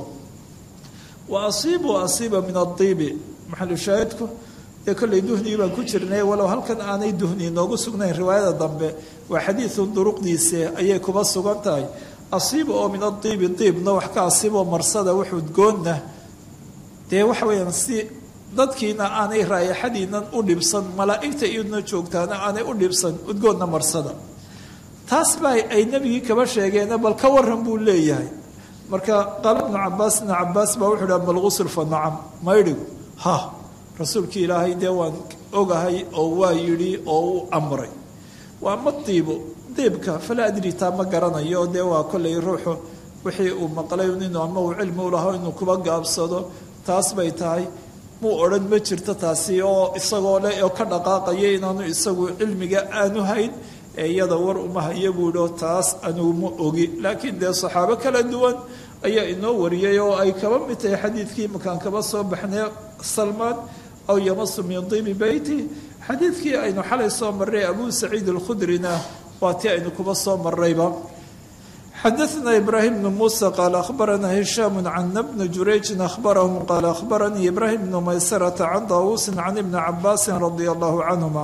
wa asiibu asiiba min adiibi maxalushaahidku dee kollay duhnigii baan ku jirnay walow halkan aanay duhni inoogu sugnayn riwaayada dambe waa xadiidun duruqdiise ayay kuba sugan tahay asiiba oo min adiibi diibna wax ka asiiboo marsada wax udgoonna dee waxa weeyaan si dadkiina aanay raayaxadiinan u dhibsan malaa'igta iyaduna joogtaana aanay u dhibsan udgoonna marsada taas baa ay nebigii kaba sheegeena bal ka waran buu leeyahay marka qaala ibnu cabaas ibnu cabaas baa wuxuu dhaha malgusul fa nacam maydhigu ha rasuulkii ilaahay dee waan ogahay oo waa yidhi oo u amray waa ma diibo diibka falaa adri taa ma garanayo dee waa kollay ruuxu wixii uu maqlay inuu ama uu cilmi u laho inuu kuba gaabsado taas bay tahay muu odhan ma jirto taasi oo isagoo leh oo ka dhaqaaqaya inaanu isagu cilmiga aanu hayn ee iyada war uma hayo buuho taas anugu ma ogi laakiin dee saxaabo kala duwan ayaa inoo wariyay oo ay kaba mid tahay xadiidkii makaan kaba soo baxnay salmaan aw yamasu min dibi beyti xadiidkii aynu xalay soo marray abu saciid alkhudrina waa tii aynu kuba soo marrayba xadaثna ibrahim bn musa qaal akhbarana hishaam can bni jurayjin akhbarahum qaal akhbaranii ibrahim bnu maysarata can daawuusin can ibni cabaasin radia allahu canhuma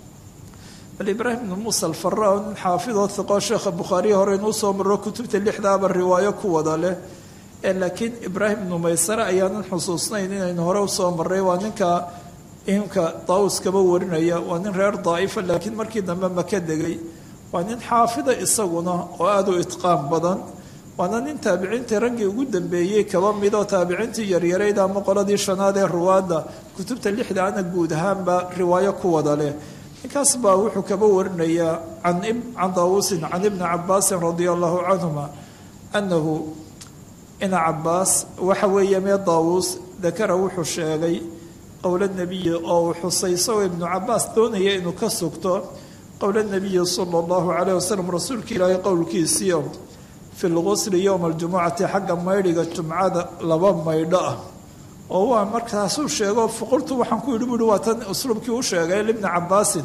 bal ibraahim bnu muusa alfara nin xaafidoo hiqo sheekha bukhaariya hore inuu soo maro kutubta lixdaaba riwaayo ku wada leh ee laakiin ibraahim bnu maysare ayaanan xusuusnayn inaynu hore usoo maray waa ninka imka daawus kaba warinaya waa nin reer daa'ifa laakiin markii dambe maka degay waa nin xaafida isaguna oo aada u itqaan badan waana nin taabiciintii raggii ugu dambeeyey kaba midoo taabiciintii yaryarayd ama qoladii shanaad ee ruwaadda kutubta lixda ana guud ahaanba riwaayo ku wada leh ninkaas baa wuxuu kaba warinayaa can daawuusin can ibni cabaasin radia allahu canhuma annahu ina cabaas waxa weeye mee daawuus dakara wuxuu sheegay qowla nebiyi oo uu xusay isagoo ibnu cabaas doonaya inuu ka sugto qowla nebiyi sala allahu calayh wasalam rasuulka ilaahay qowlkiisiio fi lqusli yowma aljumucati xagga maydhiga jumcada laba maydho ah oo waa markaasuu sheego fuqultu waxaan ku yidhi buuhi waa tan usluubkii u sheegay libni cabaasin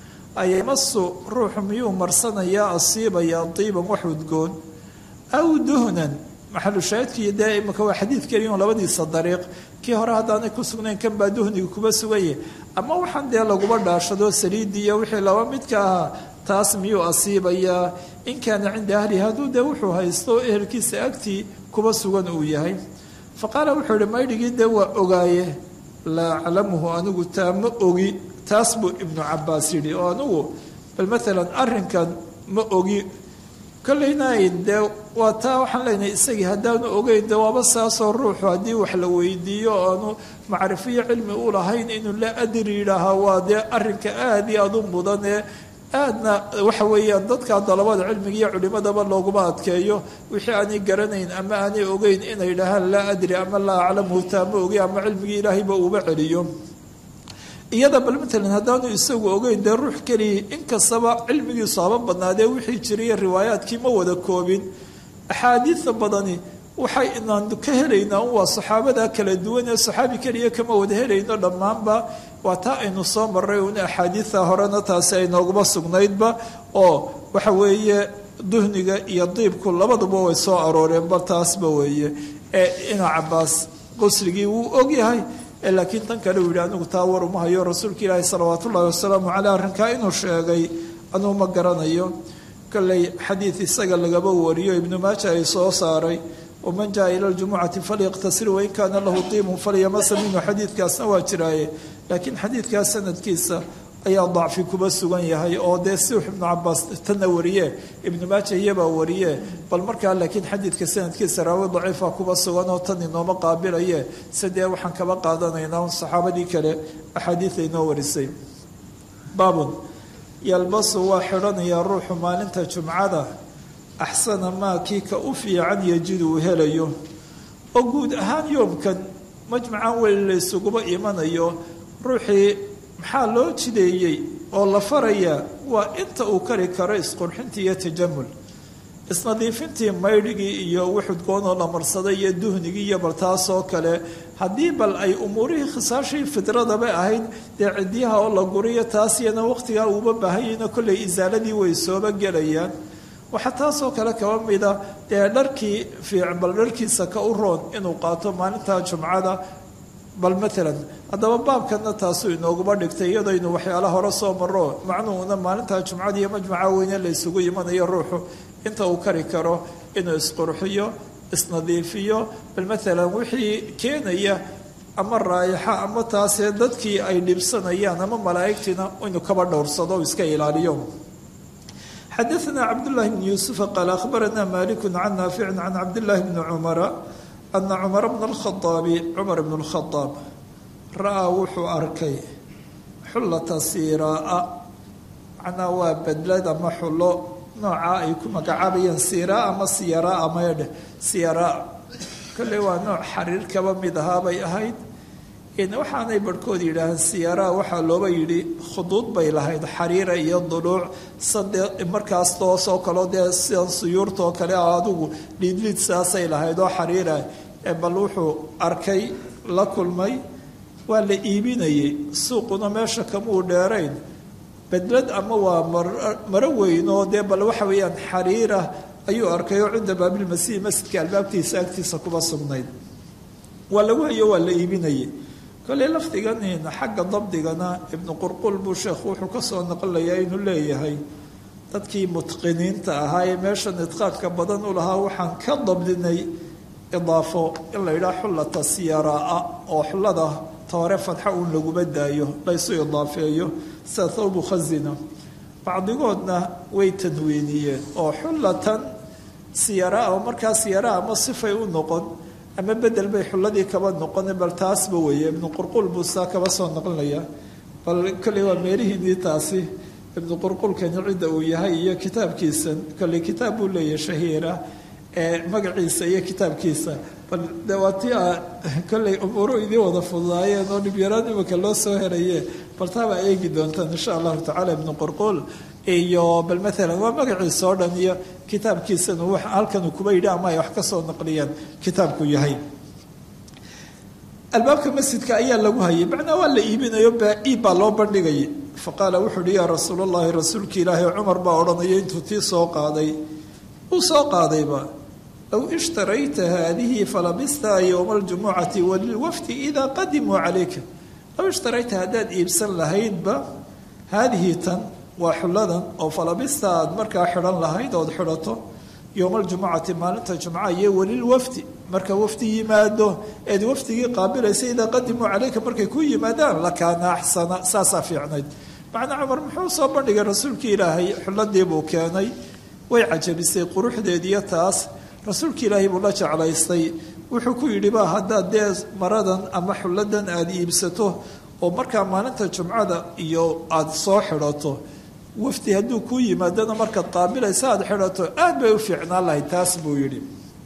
ayamasu ruuxu miyuu marsanayaa asiibaya diiban wax udgoon aw duhnan maxalu shaahidkii dee imika waa xadiid keliyon labadiisa dariiq kii hore haddaanay ku sugnayn kan baa duhniga kuba suganye ama waxaan dee laguba dhaashado saliidii iyo wixii laba midka ahaa taas miyuu asiibayaa in kaana cinda ahlihi hadduu dee wuxuu haysto ehelkiisa agtii kuba sugan uu yahay fa qaala wuxuu ihi maydhigii dee waa ogaaye laa aclamuhu anigu taa ma ogi taas buu ibnu cabaas yidhi oo anigu bal maalan arrinkan ma ogi kollaynayn dee waa taa waxaan leenahay isagii haddaanu ogeyn de waaba saasoo ruuxu haddii wax la weydiiyo o aanu macrifiyo cilmi u lahayn inuu la adri yidhaahaa waa dee arrinka aada iyo aada u mudan ee aadna waxa weeyaan dadka dalabada cilmiga iyo culimadaba looguma adkeeyo wixii aanay garanayn ama aanay ogeyn inay dhahaan laa adri ama laa aclamu taa ma ogi ama cilmigii ilaahayba uuba celiyo iyada bal matalan haddaanu isagu ogeyn dee ruux keliya inkastaba cilmigiisu haba badnaadee wixii jiriya riwaayaadkii ma wada koobin axaadiida badani waxay inaan ka helaynaa un waa saxaabada kala duwan ee saxaabi keliya kama wada helayno dhammaanba waa taa aynu soo maray un axaadiida horena taasi ay nooguma sugnaydba oo waxa weeye duhniga iyo diibku labaduba way soo arooreen bal taasba weeye ee ina cabaas qusligii wuu ogyahay laakiin tan kale uu yidhi anigu taa war uma hayo rasuulka ilaahi salawaat ullahi wasalaamu caleyh arrinkaa inuu sheegay anuu ma garanayo kolley xadiid isaga lagaba wariyo ibnu maaja ay soo saaray waman jaa ila ljumucati falyaqtasir wain kaana lahu diimun falyamasa minhu xadiidkaasna waa jiraaye laakiin xadiidkaas sanadkiisa ayaa dacfi kuba sugan yahay oo dee si ibnu cabaas tanna wariye ibnu maaja iyabaa wariye bal markaa laakiin xadiidka sanadkiisa raawi daciifa kuba sugan oo tan inooma qaabilaye sidee waxaan kaba qaadanaynaa un saxaabadii kale axaadiida inoo warisay baabun yalbasu waa xidhanayaa ruuxu maalinta jumcada axsana maa kii ka u fiican yajidu uu helayo oo guud ahaan yoomkan majmacan weli la ysuguba imanayo ruuxii maxaa loo jideeyey oo la farayaa waa inta uu kari karo isqurxintii iyo tajamul isnadiifintii maydhigii iyo wuxudgoonoo la marsaday iyo duhnigii iyo bal taasoo kale haddii bal ay umuurihii khisaashii fidradaba ahayd dee cidyaha oo la guriyo taas iyana waqtigaa uuba baahanyayna kollay isaaladii way sooba gelayaan waxaa taasoo kale kaba mida dee dharkii fiic bal dharkiisa ka u roon inuu qaato maalinta jumcada bal maalan haddaba baabkana taasuu inooguma dhigtay iyadaynu waxyaala hore soo maro macnuhuna maalinta jumcada iyo majmaca weyne la ysugu imanayo ruuxu inta uu kari karo inuu isqurxiyo isnadiifiyo bal maalan wixii keenaya ama raayaxa ama taasee dadkii ay dhibsanayaan ama malaa'igtiina inuu kaba dhowrsado iska ilaaliyo xadaثna cabdالlahi bn yuusufa qaal akhbarana maliku can naafici can cabdالlahi bni cumara ana cumara bna اlkhaaabi cumar bn اlkhadaab ra-aa wuxuu arkay xullata siiraa macnaa waa bedlad ama xullo noocaa ay ku magacaabayeen siiraa ama siyaraa maydhe siyaraa kolley waa nooc xariir kaba mid ahaa bay ahayd waxaanay barhkood yidhaahaan siyaraa waxaa looba yidhi khuduud bay lahayd xariira iyo duluuc sade markaas toosoo kaleo dee sidan suyuurtaoo kale adigu liidliid saasay lahayd oo xariira bal wuxuu arkay la kulmay waa la iibinayay suuquna meesha kamuu dheerayn bedlad ama waa maro weyn oo dee bal waxa weeyaan xariira ayuu arkay oo cinda baabilmasiih masjidka albaabtiisa agtiisa kuba sugnayd waa lagu hayo waa la iibinayay kolley lafdigan xagga dabdigana ibnu qurqul buu sheekhu wuxuu kasoo naqlayaa inuu leeyahay dadkii mutqiniinta ahaa ee meeshan idqaaqka badan u lahaa waxaan ka dabdinay idaafo in la yidhaha xullata siyaraa oo xullada toore fadxa uun laguma daayo laysu idaafeeyo sida thawbu khazina bacdigoodna way tanwiiniyeen oo xullatan siyaraa oo markaa siyaraa ama sifay u noqon ama bedel bay xulladii kaba noqon bal taasba weeye ibnu qurqul buu saa kaba soo noqonaya bal kolley waa meelihiinii taasi ibnu qurqulkani cidda uu yahay iyo kitaabkiisan kolley kitaab buu leeyahay shahiira ee magaciisa iyo kitaabkiisa bal de waa ti a kolley umuuru idiin wada fududaayeen oo dhibyaraan imika loo soo heraye bal taabaa eegi doontaan insha allahu tacala ibnu qurqul iyo bal maalan waa magaciisa oo dhan iyo kitaabkiisana w halkanuu kuba yidhi ama ay wax ka soo naqliyeen kitaabku yahay albaabka masjidka ayaa lagu hayay macnaa waa la iibinayo iib baa loo bandhigayay faqaala wuxuu uhi yaa rasuul llahi rasuulki ilaahi cumar baa odhanaya intuu tii soo qaaday uu soo qaadayba low ishtarayta haadihi falabista yowma aljumucati walilwafdi idaa qadimuu calayka low ishtarayta haddaad iibsan lahaydba haadihi tan waa xulladan oo falabista aad markaa xidhan lahayd ood xidhato yowma aljumucati maalinta jumca iyo welilwafdi marka wafdi yimaado eed wafdigii qaabilaysa idaa qadimuu calayka markay ku yimaadaan lakaana axsana saasaa fiicnayd macnaa cumar muxuu soo bandhigay rasuulkii ilaahay xulladii buu keenay way cajabisay quruxdeediyo taas rasuulkii ilaahay buu la jeclaystay wuxuu ku yidhi ba haddaad dee maradan ama xulladan aada iibsato oo markaa maalinta jumcada iyo aada soo xidhato wafdi hadduu kuu yimaadana markaad qaabilaysa aada xidhato aad bay u fiicnaan lahayd taas buu yidhi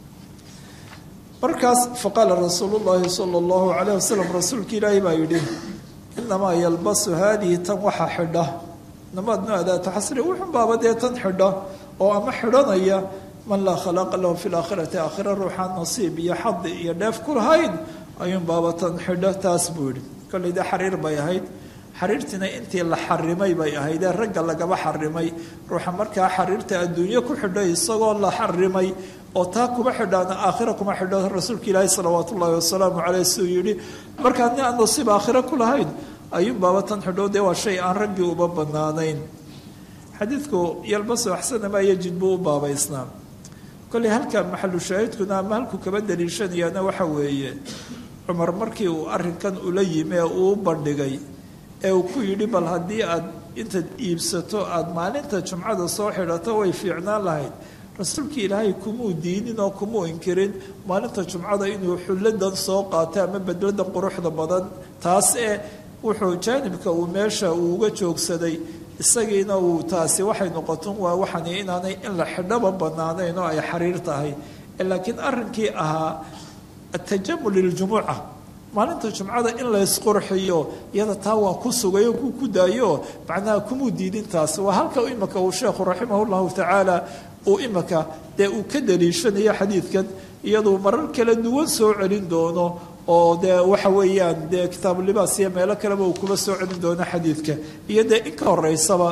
markaas faqaala rasuulu llaahi sala allahu calayh wasalam rasuulka ilaahi baa yidhi inamaa yalbasu haadihi tan waxa xidha namaadnu adaata xasri wuxun baaba dee tan xidha oo ama xidhanaya man laa khalaqa lahu fi laakhirati aakhira ruuxaan nasiib iyo xadi iyo dheef ku lahayn ayuun baaba tan xidha taas buu yidhi kolley dee xariir bay ahayd xariirtiina intii la xarimay bay ahayd ee ragga lagaba xarimay ruuxa markaa xariirta adduunyo ku xidho isagoo la xarimay oo taa kuma xidhaana aakhira kuma xidho rasuulka ilaahi salawaat ullaahi wasalaamu caleyh siduu yidhi markaa nin aan nasiib aakhira ku lahayn ayuun baaba tan xidho dee waa shay aan raggii uba banaanayn xadiidku yalbasu axsana maa yajid buu u baabaysnaa kolley halka maxalu shaahidkuna ama halku kaba daliishanayaana waxa weeye cumar markii uu arrinkan ula yimi ee uu u bandhigay ee uu ku yidhi bal haddii aad intaad iibsato aada maalinta jumcada soo xidhato way fiicnaan lahayd rasuulkii ilaahay kumuu diinin oo kumuu inkirin maalinta jumcada inuu xulladan soo qaatay ama bedladan quruxda badan taas ee wuxuu jaanibka uu meesha uu uga joogsaday isagiina uu taasi waxay noqoton waa waxani inaanay in la xidhaba banaanayn oo ay xariir tahay laakiin arrinkii ahaa atajamul liljumuca maalinta jumcada in la ysqurxiyo iyada taa waa ku sugayo ku ku daayo macnaha kumuu diidin taas waa halka imika uu sheekhu raximah llahu tacaala uu imika dee uu ka daliishanayo xadiidkan iyaduu marar kala duwan soo celin doono oo dee waxa weeyaan dee kitaabulibaas iyo meelo kaleba uu kuba soo celin doono xadiidka iyo dee in ka horeysaba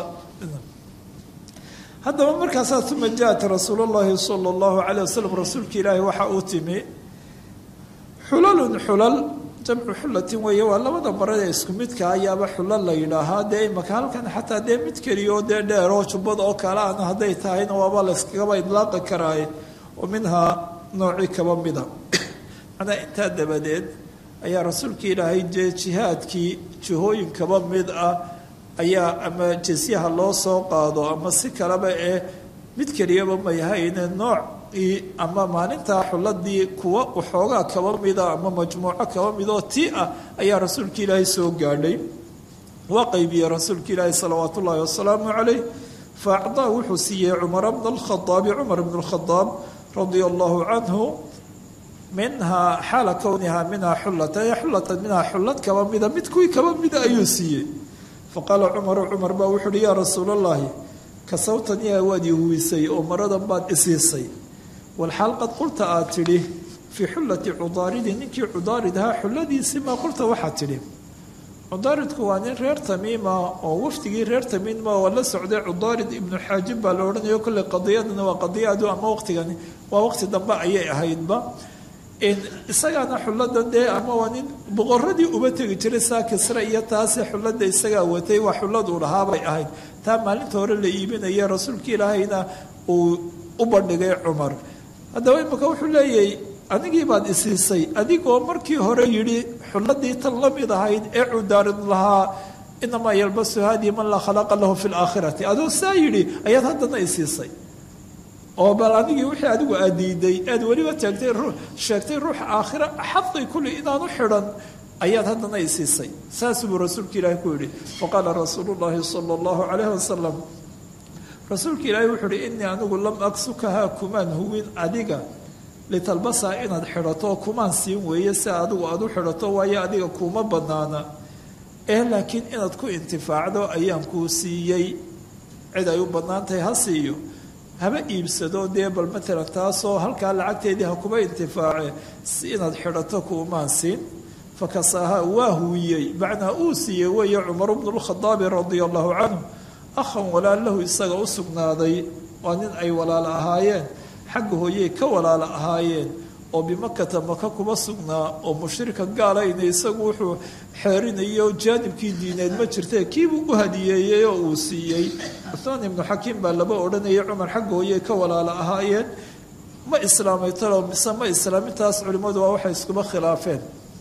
haddaba markaasaa uma jaat rasuul llahi sala allahu caleyh wasalam rasuulka ilaahi waxa uu timi xulalun xulal jamcu xullatin weeye waa labada marad ee isku midka ayaaba xulal la yidhaahaa dee imaka halkan xataa dee mid keliyaoo dee dheeroo jubbad oo kale ana hadday tahayna waaba layskagaba idlaaqi karaaye oo minhaa noocii kaba mida macnaa intaa dabadeed ayaa rasuulka ilaahay dee jihaadkii jihooyin kaba mid ah ayaa ama jesyaha loo soo qaado ama si kaleba ee mid keliyaba mayahayne nooc ama maalintaa xuladii kuwa waxoogaa kaba mida ama majmuuco kaba mid oo ti ah ayaa rasuulka ilaahay soo gaadhay waa qaybiyey rasuulka ilaahi salawaat ullaahi wasalaamu calayh fa acdaa wuxuu siiyey cumara bna alkhadaabi cumar bn lkhadaab radia allahu canhu minhaa xaala kownihaa minhaa xullatan ee xullatan minhaa xullad kaba mida mid kuwii kaba mida ayuu siiyey faqaala cumaru cumar baa wuxu uhi yaa rasuul allahi kasawtan yaa waad ihuwisay oo maradan baad isiisay walxaal qad qulta aad tidhi fii xullati cudaaridi ninkii cudaaridhaa xulladiisii maa qulta waxaad tidhi cudaaridku waa nin reer tamiima oo wafdigii reer tamiima oo la socday cudaarid ibnu xaajib baa la odhanayo kolley qadiyadana waa qadiyadu ama waqtigani waa waqti dambe ayay ahaydba isagaana xullada dee ama waa nin boqoradii uba tegi jiray saa kisre iyo taasi xullada isagaa watay waa xulladuu lahaabay ahayd taa maalinta hore la iibinaya rasuulka ilaahayna uu u bandhigay cumar haddaba imika wuxuu leeyahay anigii baad isiisay adigoo markii hore yidhi xulladii tan la mid ahayd ee cudaarid lahaa inamaa yalbasu haadii man laa khalaqa lahu fi laakhirati adoo saa yidhi ayaad haddana isiisay oo bal anigii wixii adigu aad diiday aad weliba taagtay sheegtay ruuxa aakhira xaqi kulli inaanu xidhan ayaad haddana isiisay saas buu rasuulka ilaahi ku yidhi faqaala rasuulu llaahi sala allahu calayhi wasalam rasuulka ilaahi wuxuu uhi inii anigu lam aksukahaa kumaan huwin adiga litalbasaa inaad xidhato kumaan siin weeye si adigu aad u xidhato waayo adiga kuuma banaana ee laakiin inaad ku intifaacdo ayaan kuu siiyey cid ay u bannaan tahay ha siiyo haba iibsado dee bal matalan taasoo halkaa lacagteedii ha kuba intifaace si inaad xidhato kuumaan siin fakasaaha waa huwiyey macnaa uu siiyey weeye cumar bnu lkhadaabi radia allahu canhu akhan walaalahu isaga u sugnaaday waa nin ay walaalo ahaayeen xagga hooyey ka walaalo ahaayeen oo bimakata maka kuba sugnaa oo mushrika gaalayna isagu wuxuu xeerinayo jaanibkii diineed ma jirtee kiibuu u hadiyeeyey oo uu siiyey cuhmaan ibnu xakiim baa laba odhanayay cumar xagga hooyey ka walaalo ahaayeen ma islaamay talo mise ma islaamintaas culimmadu waa waxay iskuba khilaafeen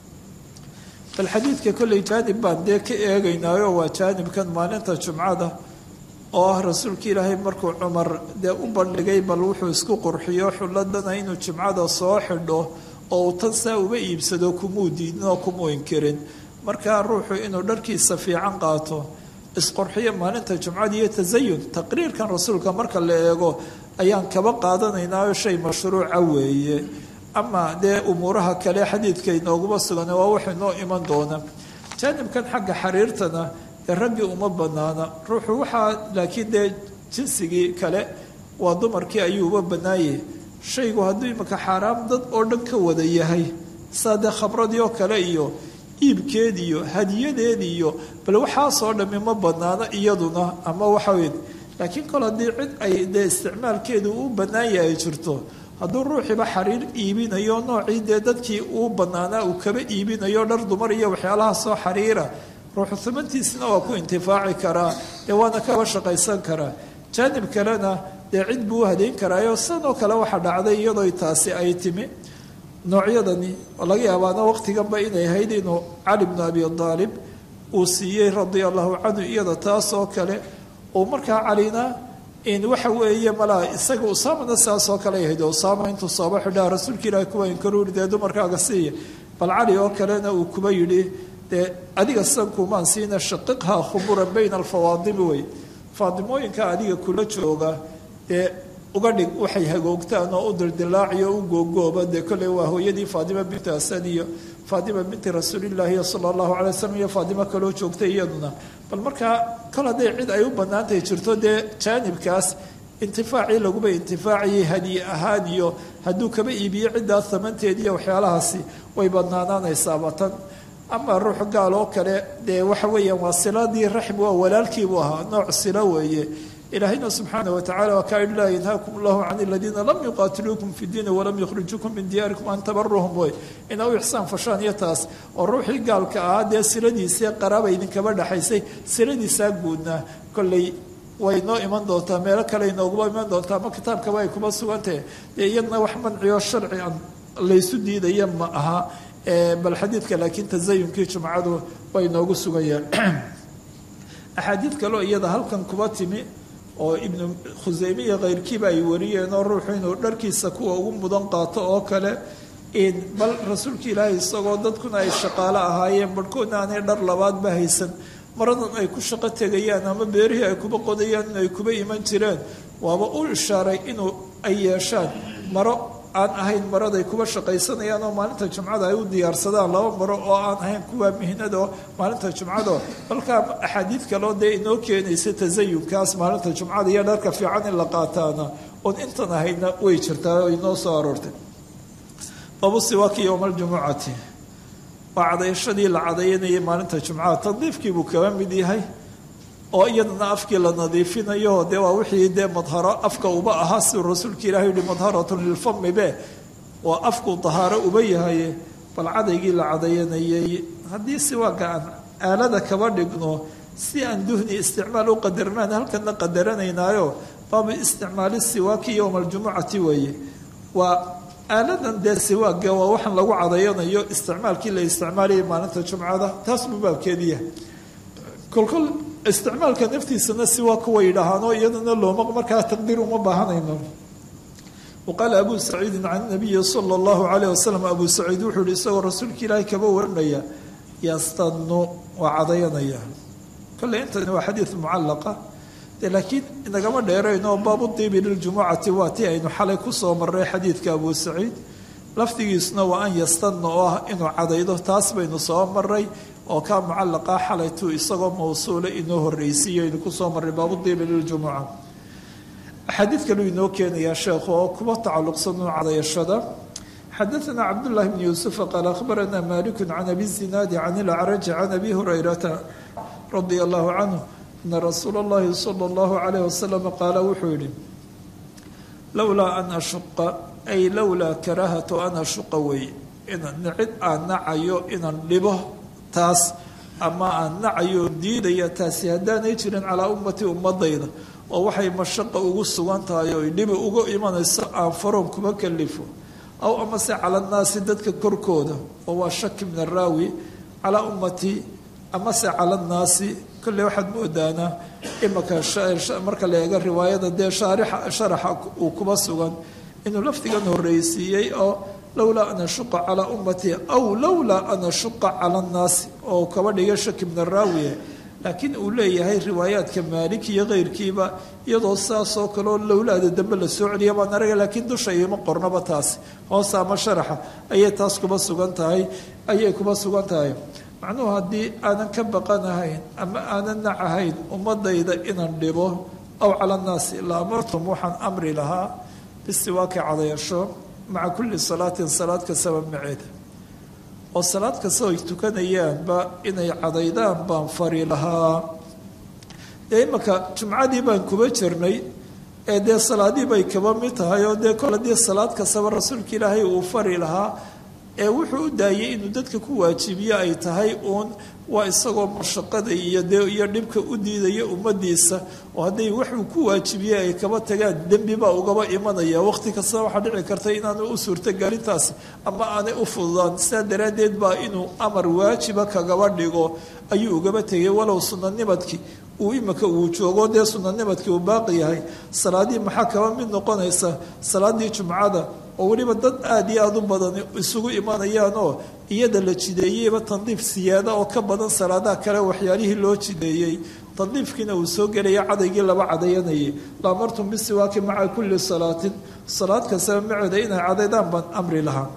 bal xadiidka kolley jaanib baan dee ka eegaynaayo waa jaanibkan maalinta jumcada oo ah rasuulka ilaahay markuu cumar dee u bandhigay bal wuxuu isku qurxiyo xulladana inuu jimcada soo xidho oo uu tan saa uba iibsado kumuu diidin oo kumuu inkirin markaa ruuxu inuu dharkiisa fiican qaato isqurxiyo maalinta jumcada iyo tasayun taqriirkan rasuulka marka la eego ayaan kaba qaadanaynaayo shay mashruuca weeye ama dee umuuraha kale xadiidka inooguma sugan waa wax inoo iman doona jaanibkan xagga xariirtana dee raggii uma banaana ruuxu waxaa laakiin dee jinsigii kale waa dumarkii ayuu uba banaayay shaygu hadduu imika xaaraam dad oo dhan ka wada yahay saa dee khabradii oo kale iyo iibkeed iyo hadiyadeed iyo bal waxaasoo dhammi ma banaano iyaduna ama waxaweyn laakiin kol haddii cid ay dee isticmaalkeedu u bannaan yahay ay jirto hadduu ruuxiiba xariir iibinayo noocii dee dadkii uu bannaanaa uu kaba iibinayo dhar dumar iyo waxyaalaha soo xariira ruuxu humantiisna waa ku intifaaci karaa dee waana kaba shaqaysan karaa jaanib kalena dee cid buu u hadeyn karaayo sanoo kale waxa dhacday iyadoo taasi ay timi noocyadani laga yaabaana waqtiganba inay ahayd inuu cali bnu abi aalib uu siiyey radia allahu canhu iyada taas oo kale uu markaa calina in waxa weeye malaa isaga usaamana saasoo kale ahayd usaama intuu sooba xidhaa rasuulka ilaahi kuwa inkaruuri dee dumarkaaga siiya bal cali oo kalena uu kuba yidhi dee adiga sankumaan siina shaqiqha khuburan bayna alfawaadimi wey faadimooyinka adiga kula jooga dee uga dhig waxay hagoogtaan oo u dildilaaciyo u googooba dee kolley waa hooyadii faadima binti asan iyo faadima binti rasuulillaahi sala allahu calay wasalam iyo faadimo kaloo joogtay iyaduna bal markaa kol hadday cid ay u bannaantahay jirto dee jaanibkaas intifaacii laguba intifaaciyay hadiye ahaan iyo hadduu kaba iibiyo ciddaas samanteed iyo waxyaalahaasi way badnaanaanaysaaba tan ama ruux gaal oo kale dee waxa weeyaan waa siladii raxm waa walaalkiibuu ahaa nooc silo weeye ilaahayna subxaana watacala waa kaa idhi laa yanhaakum allahu can aladiina lam yuqaatiluukum fi diini walam yukhrijukum min diyaarikum an tabaruhum wey ina u ixsaan fashaan iyo taas oo ruuxii gaalka ahaa dee siladiisii qaraaba idinkaba dhexaysay siladiisaa guudnaa kolley way noo iman doontaa meelo kale inooguma iman doontaa ama kitaabkaba ay kuma sugantahe dee iyadna wax manciyo sharci an laysu diidaya ma aha bal xadiidka laakiin tasayunkii jumcadu way noogu sugayaan axaadiid kaleo iyada halkan kuba timi oo ibnu khuseyme iyo keyrkiiba ay wariyeen oo ruuxu inuu dharkiisa kuwa ugu mudan qaato oo kale bal rasuulka ilaahay isagoo dadkuna ay shaqaalo ahaayeen barhkoodna aanay dhar labaadba haysan maradan ay ku shaqo tegayaan ama beerihii ay kuba qodayaan in ay kuba iman jireen waaba u ishaaray inuu ay yeeshaan maro aan ahayn maraday kuba shaqaysanayaan oo maalinta jumcada ay u diyaarsadaan laba maro oo aan ahayn kuwa mihnado maalinta jumcado balkaa axaadiid kaloo dee inoo keenaysa tasayunkaas maalinta jumcada iyo dharka fiican in la qaataana oon intan ahayna way jirtaa oo inoo soo aroortay babu siwaaki yowma aljumucati waa cadayashadii la cadayanayay maalinta jumcaha tandiifkii buu kaba mid yahay oo iyadana afkii la nadiifinayo dee waa wixii dee madharo afka uba ahaa siduu rasuulka ilahi yihi madharatun lilfami be waa afkuu dahaaro uba yahay bal cadaygii la cadayanayay haddii siwaaga aan aalada kaba dhigno si aan duhni isticmaal u qadarnaan halkana qadaranaynaayo baabu isticmaali siwaaki yowma aljumucati weeye waa aaladan dee siwaaga waa waxaan lagu cadayanayo isticmaalkii la isticmaalayay maalinta jumcada taas buu baabkeediya kolkol isticmaalka naftiisana siwaaka way yidhaahaanoo iyadana looma markaa taqdiir uma baahanayno waqaala abu saciidin can nabiyi sala allahu calayh wasalam abu saciid wuxuu yihi isagoo rasuulka ilaahay kaba waranaya yastanu waa cadayanaya kolley intani waa xadiid mucallaqa de laakiin inagama dheerayno baabu diibi liljumucati waa tii aynu xalay kusoo marray xadiidka abu saciid lafdigiisuna waa an yastana oo ah inuu cadaydo taas baynu soo maray oo kaa mucallaqa xalaytu isagoo mawsuula inoo horreysiiyo aynu kusoo marray baabu diibi liljumuca axaadiid kaluu inoo keenayaa sheekhu oo kuba tacalluqsan u cadayashada xadaثna cabdالlahi bn yuusufa qaal akhbarana maliku can abi zinaadi can ilacraji can abi hurayrata radia allahu canhu ana rasuula اllahi salى اllahu alayh wasalam qaala wuxuu yihi lowlaa an ashuqa ay lowlaa karaahatu an ashuqa weeye inaan nicid aan nacayo inaan dhibo taas ama aan nacayo diidaya taasi haddaanay jirin calaa ummati ummadayda oo waxay mashaqa ugu sugan tahay oy dhibi uga imanayso aan faroon kuma kalifo aw amase cala annaasi dadka korkooda oo waa shaki min araawi calaa ummatii amase cala annaasi kolley waxaad moodaanaa imaka marka la eega riwaayada dee shaarixa sharaxa uu kuba sugan inuu lafdigan horreysiiyey oo lowlaa an ashuqa calaa ummatii aw lowlaa an ashuqa cala annaasi oo kaba dhigay shaki min araawiye laakiin uu leeyahay riwaayaadka maalik iyo keyrkiiba iyadoo saasoo kaleo lowlaada dambe la soo celiya baan araga laakiin dusha ima qornaba taasi hoosa ama sharaxa ayay taas kuba sugan tahay ayay kuba sugan tahay macnuhu haddii aanan ka baqanahayn ama aanan nacahayn ummadayda inaan dhibo aw cala annaasi la amartum waxaan amri lahaa bisiwaaki cadayasho maca kulli salaatin salaad kastaba maceeda oo salaad kasta ay tukanayaanba inay cadaydaan baan fari lahaa dee imanka jumcadii baan kuba jirnay ee dee salaadii bay kaba mid tahay oo dee kol haddii salaad kastaba rasuulka ilaahay uu fari lahaa ee wuxuu u daayay inuu dadka ku waajibiye ay tahay uun waa isagoo mashaqada iyo dee iyo dhibka u diidaya ummadiisa oo hadday waxuu ku waajibiyey ay kaba tagaan dembi baa ugaba imanaya waqti kastana waxaa dhici karta inaanu u suurtogelintaasi ama aanay u fududaan sidaa daraaddeed baa inuu amar waajiba kagaba dhigo ayuu ugaba tegay walow sunanimadkii uu imika uu joogo dee sunanimadkii uu baaqi yahay salaadii maxaa kaba mid noqonaysa salaadii jumcada oo weliba dad aada iyo aada u badan isugu imanayaan oo iyada la jideeyeyba tandiif siyaada oo ka badan salaadaha kale waxyaalihii loo jideeyey tandiifkiina uu soo gelaya cadaygii laba cadayanayay laamartum bisiwaaki maca kulli salaatin salaad kastaba maceeda inay cadaydaan baan amri lahaa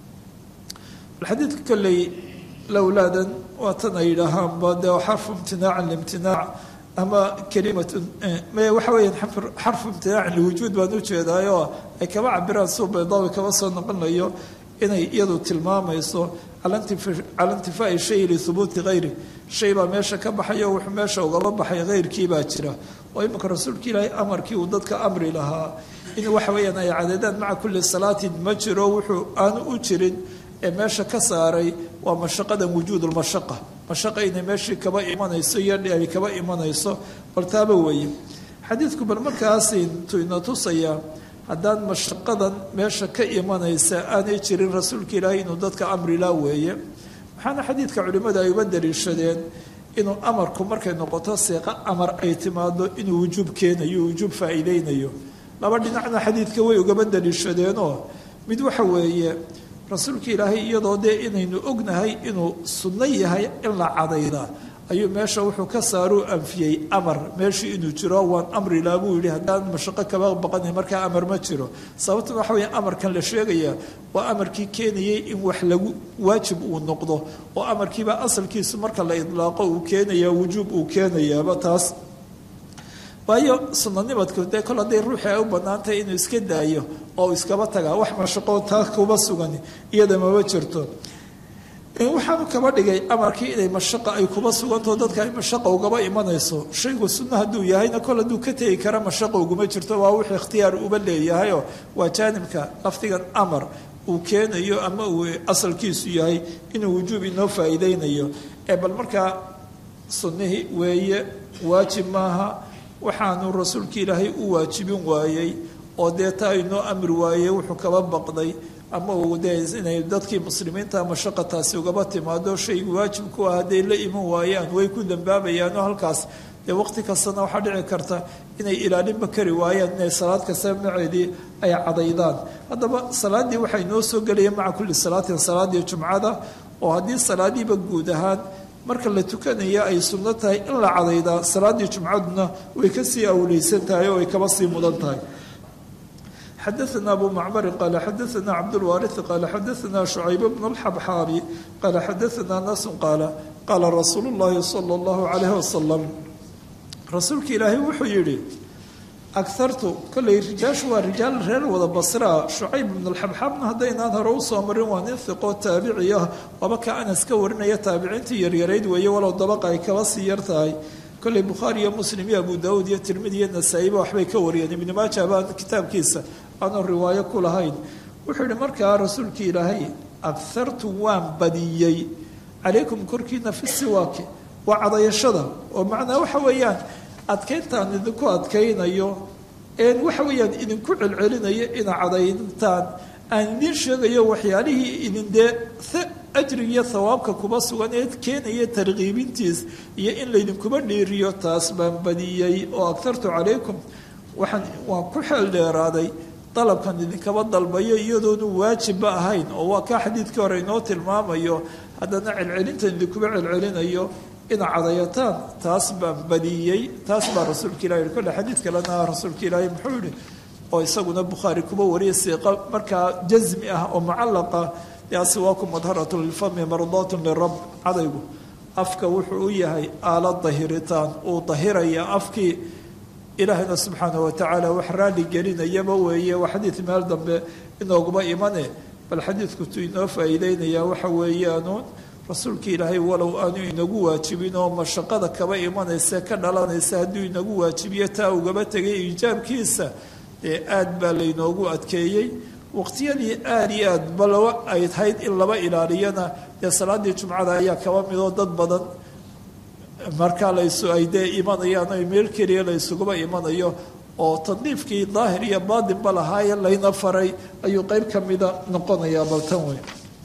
xadiidka kolley lowlaadan waa tan ay yidhaahaanba dee xarfu imtinaacan liimtinaac ama kalimatun waxa weeyaan xarfu imtinaacin liwujuud baan ujeedaayoo ay kaba cabiraan suu baydaawi kaba soo noqonayo inay iyadu tilmaamayso cala intifaai shay lihubuuti hayri shay baa meesha ka baxayo wuxuu meesha ugaba baxay hayrkii baa jira oo imanka rasuulka ilaahay amarkii uu dadka amri lahaa in waxa weeyaan ay cadeedaan maca kulli salaatin ma jiro wuxuu aanu u jirin ee meesha ka saaray waa mashaqadan wujuud lmashaqa mashaqa inay meeshii kaba imanayso iyo ay kaba imanayso bal taaba weeye xadiidku bal markaasi tu ina tusayaa haddaan mashaqadan meesha ka imanaysa aanay jirin rasuulka ilaahay inuu dadka amrilaa weeye waxaana xadiidka culimmada ay uba daliishadeen inuu amarku markay noqoto seeqa amar ay timaado inuu wujuub keenayo wujuub faa'iideynayo laba dhinacna xadiidka way ugaba daliishadeenoo mid waxa weeye rasuulka ilaahay iyadoo dee inaynu ognahay inuu sunno yahay in la cadayda ayuu meesha wuxuu ka saaruu anfiyey amar meeshii inuu jiro waan amrilaa buu yihi haddaan mashaqo kaba baqanay markaa amar ma jiro sababtuna waxa weya amarkan la sheegaya waa amarkii keenayay in wax lagu waajib uu noqdo oo amarkiiba asalkiisu marka la idlaaqo uu keenaya wujuub uu keenayaaba taas waayo sunanimadku dee kol hadday ruuxii ay u banaantahay inuu iska daayo oo iskaba tagaa wax mashaqoo taa kuba sugan iyada maba jirto waxaanu kaba dhigay amarkii inay mashaqa ay kuba sugantao dadka ay mashaqa ugaba imanayso shaygu sunno hadduu yahayna kol hadduu ka tegi kara mashaqa uguma jirto waa wixii ikhtiyaar uba leeyahayoo waa jaanibka lafdigan amar uu keenayo ama uu asalkiisu yahay inuu wujuub inoo faa'iideynayo ee bal markaa sunnihii weeye waajib maaha waxaanu rasuulka ilaahay u waajibin waayey oo dee taa inoo amri waayey wuxuu kaba baqday ama uu dee inay dadkii muslimiinta mashaqataasi ugaba timaado shaygu waajibku ah hadday la iman waayaan way ku dambaabayaanoo halkaas dee waqti kastana waxaa dhici karta inay ilaalinba kari waayaan inay salaad kasta maceedii ay cadaydaan haddaba salaaddii waxay noo soo gelaya maca kulli salaatin salaaddii jumcada oo haddii salaadiiba guud ahaan marka la tukanaya ay sunno tahay in la cadaydaa salaaddii jumcaduna way kasii awleysan tahay oo ay kaba sii mudan tahay xadaثna abu macmari qala xadaثna cabdاlwaariثi qala xadaثna شhucayb bn اlxabxaabi qala xadaثna nasu qaala qaala rasuulu اllahi salى اllahu عalayh wasalam rasuulka ilaahay wuxuu yihi agartu kolley rijaashu waa rijaal reer wada basraa shucayb ibn alxabxaabna haddaynaan hore usoo marin waa nin hiqoo taabici ah waaba ka anas ka warinaya taabiciintii yaryarayd weeye walow dabaqa ay kaba sii yar tahay kolley bukhaari iyo muslim iyo abu daawuud iyo tirmidi iyo nasaa-iba waxbay ka wariyeen ibnu maaja baa kitaabkiisa aanu riwaayo ku lahayn wuxuu yihi markaa rasuulka ilaahay agartu waan badiyey calaykum korkiina fi siwaaki waa cadayashada oo macnaa waxa weeyaan adkayntaan idinku adkaynayo een waxa weeyaan idinku celcelinayo ina cadayntaan aan idiin sheegayo waxyaalihii idin dee ajriga iyo thawaabka kuba sugan ee keenaya tarkiibintiis iyo in laydinkuba dhiiriyo taas baan badiyey oo agtartu calaykum waxaan waan ku xeel dheeraaday dalabkan idinkaba dalbayo iyadoonu waajibba ahayn oo waa kaa xadiidkii hore inoo tilmaamayo haddana celcelintan idinkuba celcelinayo ina cadayataan taas baan badiyey taas baa rasuulka ilah yihi kolle xadiid kalena rasuulka ilaahi muxuu yihi oo isaguna bukhaari kuba wariyay siiqa markaa jasmi ah oo mucallaqa asiwaaku madharatu lilfami mardaatun lirab cadaygu afka wuxuu u yahay aala dahiritaan uu dahiraya afkii ilaahayna subxaana watacaala wax raali gelinayaba weeye waa xadiid meel dambe inooguma imane bal xadiidku tuu inoo faa'iideynayaa waxa weeyaanuun rasuulka ilaahay walow aanu inagu waajibin oo mashaqada kaba imanaysa ka dhalanaysa hadduu inagu waajibiyo taa ugaba tegay iijaabkiisa dee aad baa laynoogu adkeeyey waqtiyadii aada iyo aad balo ay tahayd in laba ilaaliyana dee salaadii jumcada ayaa kaba midoo dad badan markaa laysu ay dee imanayaan ay meel keliya laysuguba imanayo oo tadniifkii daahir iyo baatinba lahaaye layna faray ayuu qeyb ka mida noqonayaa baltan wey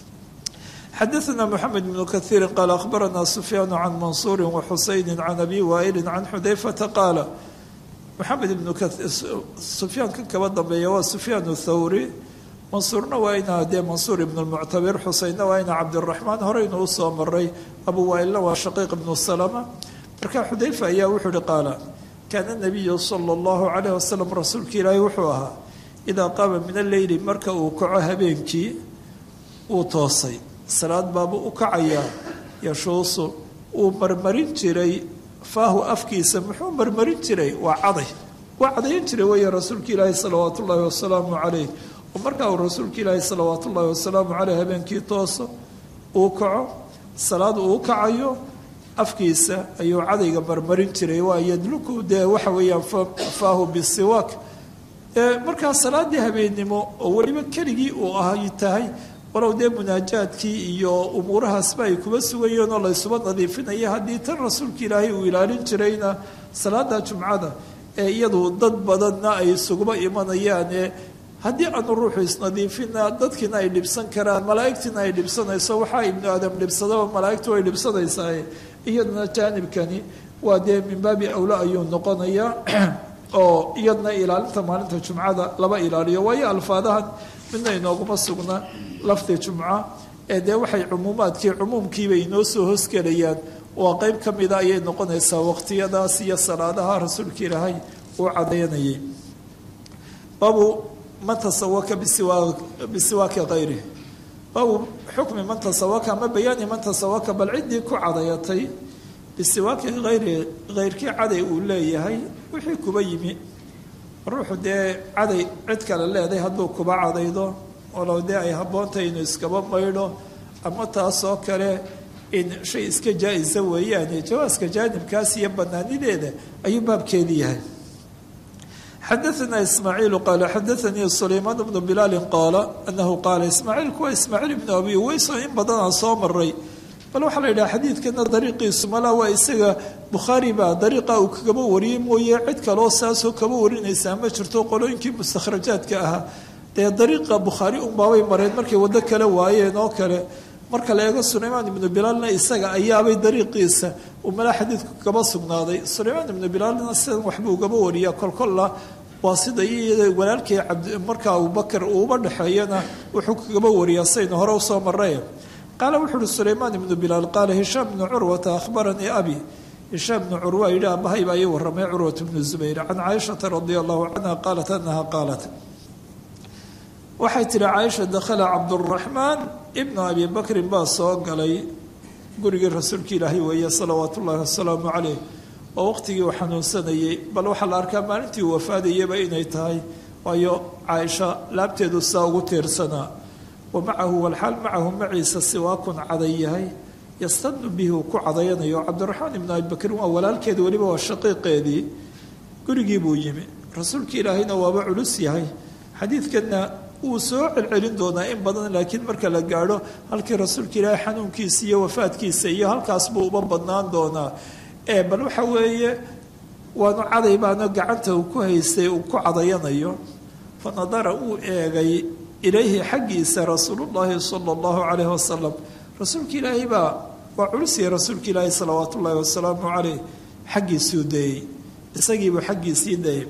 xadaثna mxamed bn kahiiri qaala akhbarana sufyaan can mansuuri waxusayni can abi waaili can xudayfata qaala maxamed ibnu sufyaan ka kaba dambeeya waa sufyaan thawri mansuurna waa ina dee mansuur ibn lmuctabir xuseynna waa ina cabdiraxmaan horeynu usoo maray abu waailna waa shaqiiq ibnu salama marka xudayfa ayaa wuxuu ihi qaala kaana nabiyu sala allahu calayh wasalam rasuulka ilaahi wuxuu ahaa idaa qaama min alleyli marka uu kaco habeenkii uu toosay salaad baabuu u kacayaa yashuusu uu marmarin jiray faahu afkiisa muxuu marmarin jiray waa caday waa cadayan jiray weeye rasuulka ilaahi salawaatu ullaahi wasalaamu calayh oo markaa uu rasuulka ilaahi salawaatu ullaahi wasalaamu caleyh habeenkii tooso uu kaco salaad uu kacayo afkiisa ayuu cadayga marmarin jiray waa yadluku dee waxa weeyaan faahu bisiwaak markaa salaadii habeennimo oo weliba keligii uu ahay tahay walow dee munaajaadkii iyo umuurahaasba ay kuba sugayeen oo laysuba nadiifinaya haddii tan rasuulka ilaahay uu ilaalin jirayna salaada jumcada ee iyadu dad badanna ay isuguba imanayaane haddii aanu ruuxu isnadiifina dadkiina ay dhibsan karaan malaa'igtiina ay dhibsanayso waxaa ibnu aadam dhibsadaba malaa'igtu way dhibsanaysaa iyaduna jaanibkani waa dee min baabi awla ayuu noqonayaa oo iyadna ilaalinta maalinta jumcada laba ilaaliyo waayo alfaadahan midna inooguma sugna lafdi jumca ee dee waxay cumuumaadkii cumuumkiiba inoo soo hosgelayaan waa qeyb ka mida ayay noqonaysaa waqtiyadaas iyo salaadaha rasuulka ilaahay uu cadaynayay baabu man tasawaka bisiwaaki kayri baabu xukmi man tasawaka ama bayaani man tasawaka bal ciddii ku cadayatay bisiwaaki hayri hayrkii caday uu leeyahay wixii kuba yimi ruuxu dee caday cid kale leedahay hadduu kuba cadaydo walow dee ay habboontahay inuu iskaba maydho ama taasoo kale in shay iska jaa-isa weeyaane jawaaska jaanibkaas iyo banaanideeda ayuu baabkeedi yahay xadaثna ismaaciilu qaala xadaanii sulaymaan bnu bilaali qaala anahu qaala ismaaciilku waa ismaaciil ibnu abi weyso in badanaa soo maray bal waxaa la yidhaha xadiidkana dariiqiisu malaa waa isaga bukhaari baa dariiqa uu kagaba wariyey mooye cid kaloo saasoo kaba warinaysaa ma jirto qolooyinkii mustakhrajaadka ahaa dee dariiqa bukhaari unbaabay mareen markay waddo kale waayeen oo kale marka la eego sulaymaan ibnu bilaalna isaga ayaabay dariiqiisa uu malaa xadiidku kaba sugnaaday sulaymaan ibnu bilaalna sidan waxbuu ugaba wariyaa kolkolla waa sida iyada walaalkii marka abubakar uuba dhexeeyana wuxuu kagaba wariyaa saynu hore usoo maray qaala wuxu uhi sulaymaan ibnu bilaal qaala hishaam bnu curwata ahbaranii abi hishaam bnu curwa yidhi abahay baa ii waramay curwat bnu zubayr can caaishata radia allahu canha qaalat anaha qaalat waxay tihi caaisha dakhala cabduraxmaan ibnu abi bakrin baa soo galay gurigii rasuulka ilaahay weeye salawaatu ullahi wasalaamu caleyh oo waqtigii uu xanuunsanayey bal waxaa la arkaa maalintii uu wafaadayaba inay tahay waayo caaisha laabteedu saa ugu tiirsanaa wa macahu walxaal macahu maciisa siwaakun caday yahay yastadnu bihi uu ku cadayanayo cabdiraxmaan ibnu abi bakrin waa walaalkeeda weliba waa shaqiiqeedii gurigii buu yimi rasuulka ilaahayna waaba culus yahay xadiidkanna wuu soo celcelin doonaa in badan laakiin marka la gaadho halkii rasuulka ilaahay xanuunkiisa iyo wafaadkiisa iyo halkaas buu uba badnaan doonaa ee bal waxa weeye waanu caday baana gacanta uu ku haystay uu ku cadayanayo fa nadara uu eegay ilayhi xaggiisa rasuulullaahi sala allahu calayhi wasalam rasuulka ilaahay baa waa culusiyay rasuulka ilaahay salawaatu ullaahi wasalaamu caleyh xaggiisuu dayey isagiibuu xaggiisii dayay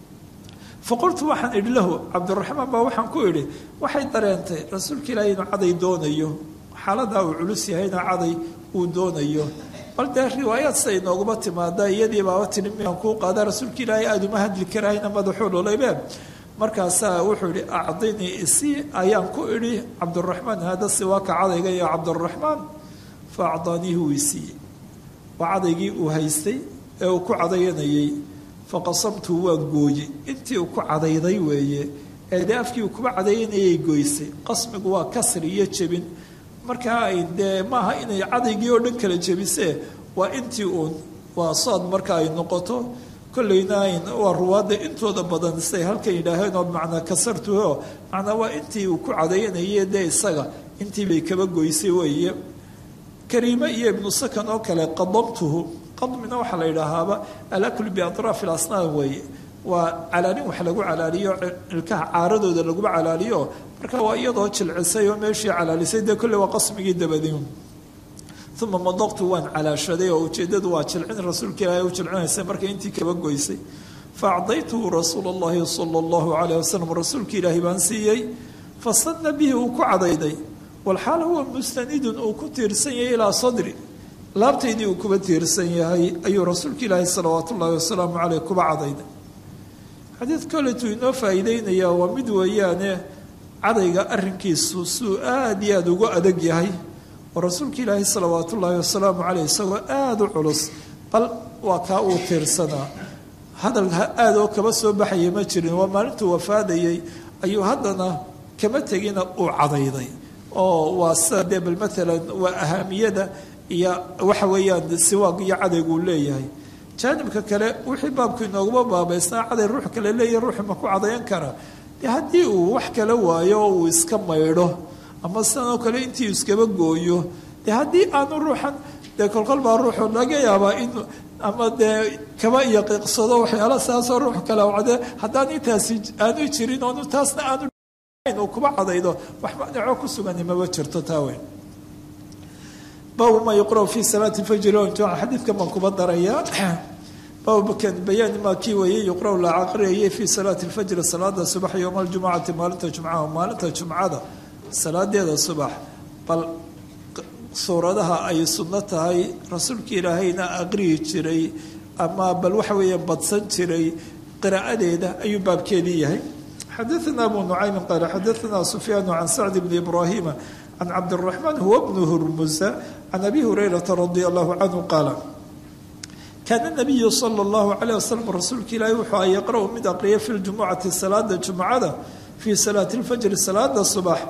faqultu waxaan idhi lahu cabdiraxmaan baa waxaan ku idhi waxay dareentay rasuulka ilaahay inuu caday doonayo xaaladaa uu culus yahayna caday uu doonayo bal dee riwaayaad siday nooguma timaada iyadii baaba tiri miaan kuu qaada rasuulka ilaahay aada uma hadli karahayna madaxuu dhulaybe markaasaa wuxuu idhi acdinii isii ayaan ku idhi cabdiraxmaan haada siwaaka cadayga iyo cabdiraxmaan fa acdaaniihi wuu isiiyey waa cadaygii uu haystay ee uu ku cadayanayey faqasamtu waan gooye intii uu ku cadayday weeye ee dee afkii uu kuba cadayanayay goysay qasmigu waa kasri iyo jebin markaa ay dee maaha inay cadaygii oo dhan kala jebisee waa intii uun waa sood marka ay noqoto kollayna waa ruwaadda intooda badan siday halkan yidhaaheen oo macnaa kasartuho macnaa waa intii uu ku cadayanayay dee isaga intii bay kaba goysay weeye kariime iyo ibnu sakan oo kale qadamtuhu qadmina waxaa la yidhaahaaba alaklu biatraafi ilasnaan weeye waa calaalin wax lagu calaaliyo ilkaha caaradooda laguba calaaliyo marka waa iyadoo jilcisay oo meeshii calaalisay dee kolley waa qasmigii dabadiin uma madaqtu waan calaashaday oo ujeeddadu waa jilcin rasuulka ilaahay u jilcinaysa marka intii kaba goysay fa acdaytuhu rasuula allahi sala allahu calayh wasalam rasuulka ilaahay baan siiyey fasanna bihi uu ku cadayday walxaal huwa mustanidun uu ku tiirsan yahay ilaa sadri laabtaydii uu kuba tiirsan yahay ayuu rasuulka ilaahay salawaatu ullaahi wasalaamu caleyh kuba cadayday xadiid koletuu inoo faa'iideynayaa waa mid weeyaane cadayga arrinkiisu suu aada iyo aada ugu adag yahay oo rasuulka ilaahay salawaatu ullaahi wasalaamu caleyh isagoo aada u culus bal waa kaa uu tiirsanaa hadal aada oo kaba soo baxaya ma jirin waa maalintuu wafaadayey ayuu haddana kama tegina uu cadayday oo waa sida dee bal maalan waa ahaamiyada iyo waxa weeyaan siwaag iyo cadaygu uu leeyahay jaanibka kale wixii baabku inooguma baabaysnaa caday ruux kale leeyahy ruuxu ma ku cadayan karaa dee haddii uu wax kala waayo oo uu iska maydho ama sidanoo kale intii iskaba gooyo dee haddii aanu ruuxan dee kolkol baa ruuxu laga yaabaa in ama dee kaba iyo qiiqsado waxyaala saasoo ruux kale cade haddaan intaasi aanu jirin oonu taasna aanu uu kuba cadaydo wax macnaco ku sugani maba jirto taa weyn baabu maa yuqra fi salaati fajri jumca xadiidkan baan kuba darayaa baabukan bayaani maa kii weeyey yuqra la aqriyayay fi salaati lfajri salaada subax yowma aljumcati maalinta jumcaha maalinta jumcada salaadeeda subax bal suuradaha ay sunno tahay rasuulka ilaahayna aqriyi jiray ama bal waxa weeya badsan jiray qiraa'adeeda ayuu baabkeedii yahay xadaثna abu nucaymin qaala xadaثna sufyaanu can sacd bni ibraahima can cabdالraxmaan huwa bnu hurmusa can abi hurayrata radi allahu canhu qaala kaana nabiyu sala اllahu calayh wasalam rasuulka ilaahi wuxuu a yaqra' mid aqriya fi ljumucati salaada jumcada fii salaati اlfajri salaada subax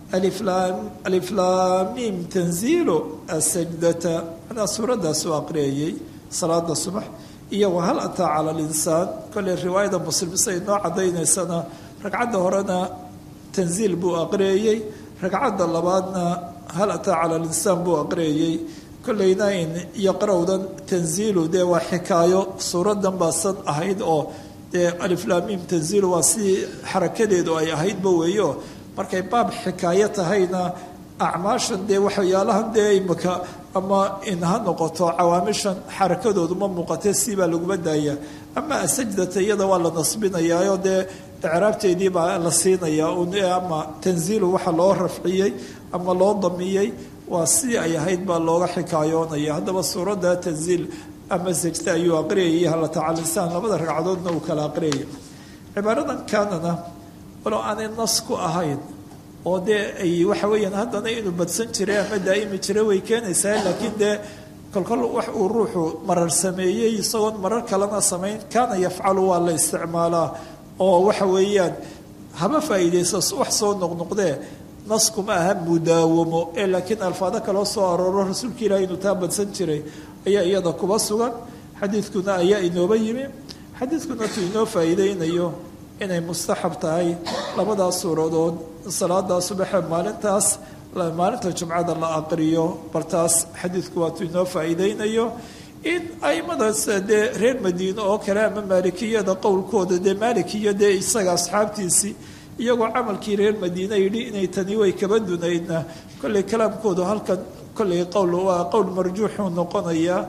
aliflaamim tanziilu asajdata manaa suuraddaasuu aqriyayey salaada subax iyo wahal ataa cala linsaan kolley riwaayada muslim siay noo cadaynaysana ragcadda horena tanziil buu aqriyayey ragcadda labaadna hal ataa cala linsaan buu aqriyayey kolleyna in iyo qarowdan tanziilu dee waa xikaayo suuradan baasan ahayd oo dee aliflaamim tanziilu waa sidii xarakadeedu ay ahaydba weeyo markay baab xikaayo tahayna acmaashan dee waxyaalahan dee imaka ama in ha noqoto cawaamishan xarakadoodu ma muuqatee siibaa laguma daaya ama asajdata iyada waa la nasbinayaayo dee icraabteedii baa la siinayaa ama tanziilu waxa loo rafciyey ama loo damiyey waa sidii ay ahayd baa looga xikaayoonaya haddaba suuradda tanziil ama sajda ayuu aqriyayay halatacalinsaan labada ragcadoodna uu kala aqriyaya cibaaradan kaanana walow aanay nas ku ahayn oo dee ay waxa weeyaan haddana inuu badsan jiray ama daa'imi jiray way keenaysaa laakiin dee kolkol wax uu ruuxu marar sameeyey isagoon marar kalena samayn kaana yafcalu waa la isticmaalaa oo waxa weeyaan haba faa'iidayso wax soo noqnoqdee naskuma aha mudaawamo ee laakiin alfaado kaloo soo arooro rasuulka ilahi inuu taa badsan jiray ayaa iyada kuba sugan xadiidkuna ayaa inooba yimi xadiidkuna tuu inoo faa'iideynayo inay mustaxab tahay labadaas suuradood salaadaa subaxe maalintaas maalinta jumcada la aqriyo bartaas xadiidku waatuu inoo faa'iideynayo in aimadaas dee reer madiine oo kale ama maalikiyada qowlkooda dee maalikiyo dee isaga asxaabtiisii iyagoo camalkii reer madiine yidhi inay tani way kaba dunaydna kolley kalaamkoodu halkan kolley qowl waa qowl marjuuxuu noqonayaa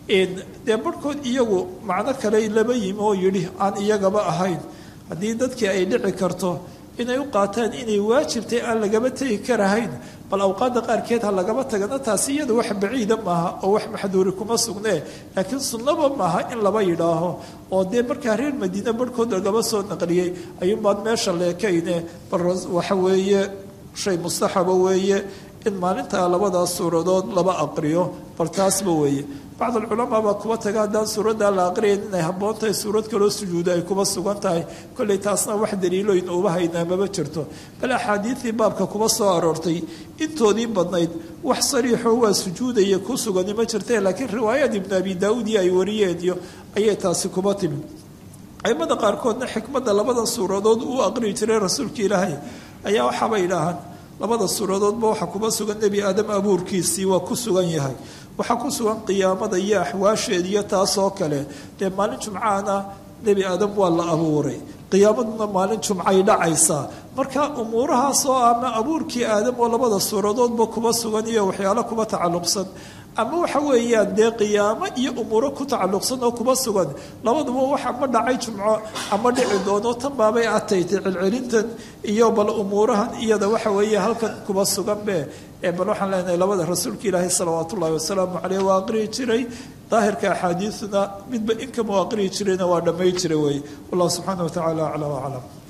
dee barhkood iyagu macno kale laba yimi oo yidhi aan iyagaba ahayn haddii dadkii ay dhici karto inay u qaataan inay waajibtay aan lagaba tegi karahayn bal awqaadda qaarkeed ha lagaba tagana taasi iyada wax baciida maaha oo wax maxduuri kuma sugnee laakiin sunnaba maaha in laba yidhaaho oo dee markaa reer madiine barhkood lagaba soo naqliyey ayuunbaad meesha leekayne bal waxa weeye shay mustaxaba weeye in maalintaa labadaas suuradood laba aqriyo bal taasba weeye bacd alculamaa baa kuba taga haddaan suuraddaa la aqriyayn inay habboon tahay suurad kaloo sujuuda ay kuba sugan tahay kolley taasna wax daliiloyn uba haynaa maba jirto bal axaadiidii baabka kuba soo aroortay intoodii badnayd wax sariixoo waa sujuudaya ku sugani ma jirte laakiin riwaayad ibnu abi daauud iyo ay wariyeen iyo ayay taasi kuba timi aimada qaarkoodna xikmadda labada suuradood uu aqriyi jiray rasuulka ilaahay ayaa waxaaba idhaahaan labada suuradoodba waxaa kuba sugan nebi aadam abuurkiisii waa ku sugan yahay waxaa ku sugan qiyaamada iyo axwaasheed iyo taasoo kale dee maalin jumcaana nebi aadam waa la abuuray qiyaamaduna maalin jumcay dhacaysaa marka umuurahaasoo ama abuurkii aadam oo labada suuradoodba kuba sugan iyo waxyaalo kuba tacalluqsan ama waxa weeyaan dee qiyaamo iyo umuuro ku tacalluqsan oo kuba sugan labaduba wax ama dhacay jumco ama dhici doono tan baabay ataytay celcelintan iyo bal umuurahan iyada waxa weeye halkan kuba suganbe ee bal waxaan leenahay labada rasuulka ilaahi salawaat ullahi wasalaamu caleyh waa aqriyi jiray daahirka axaadiiduna midba inkama aqriyi jirayna waa dhamay jiray wey wallahu subxaana wa tacala aclam aclam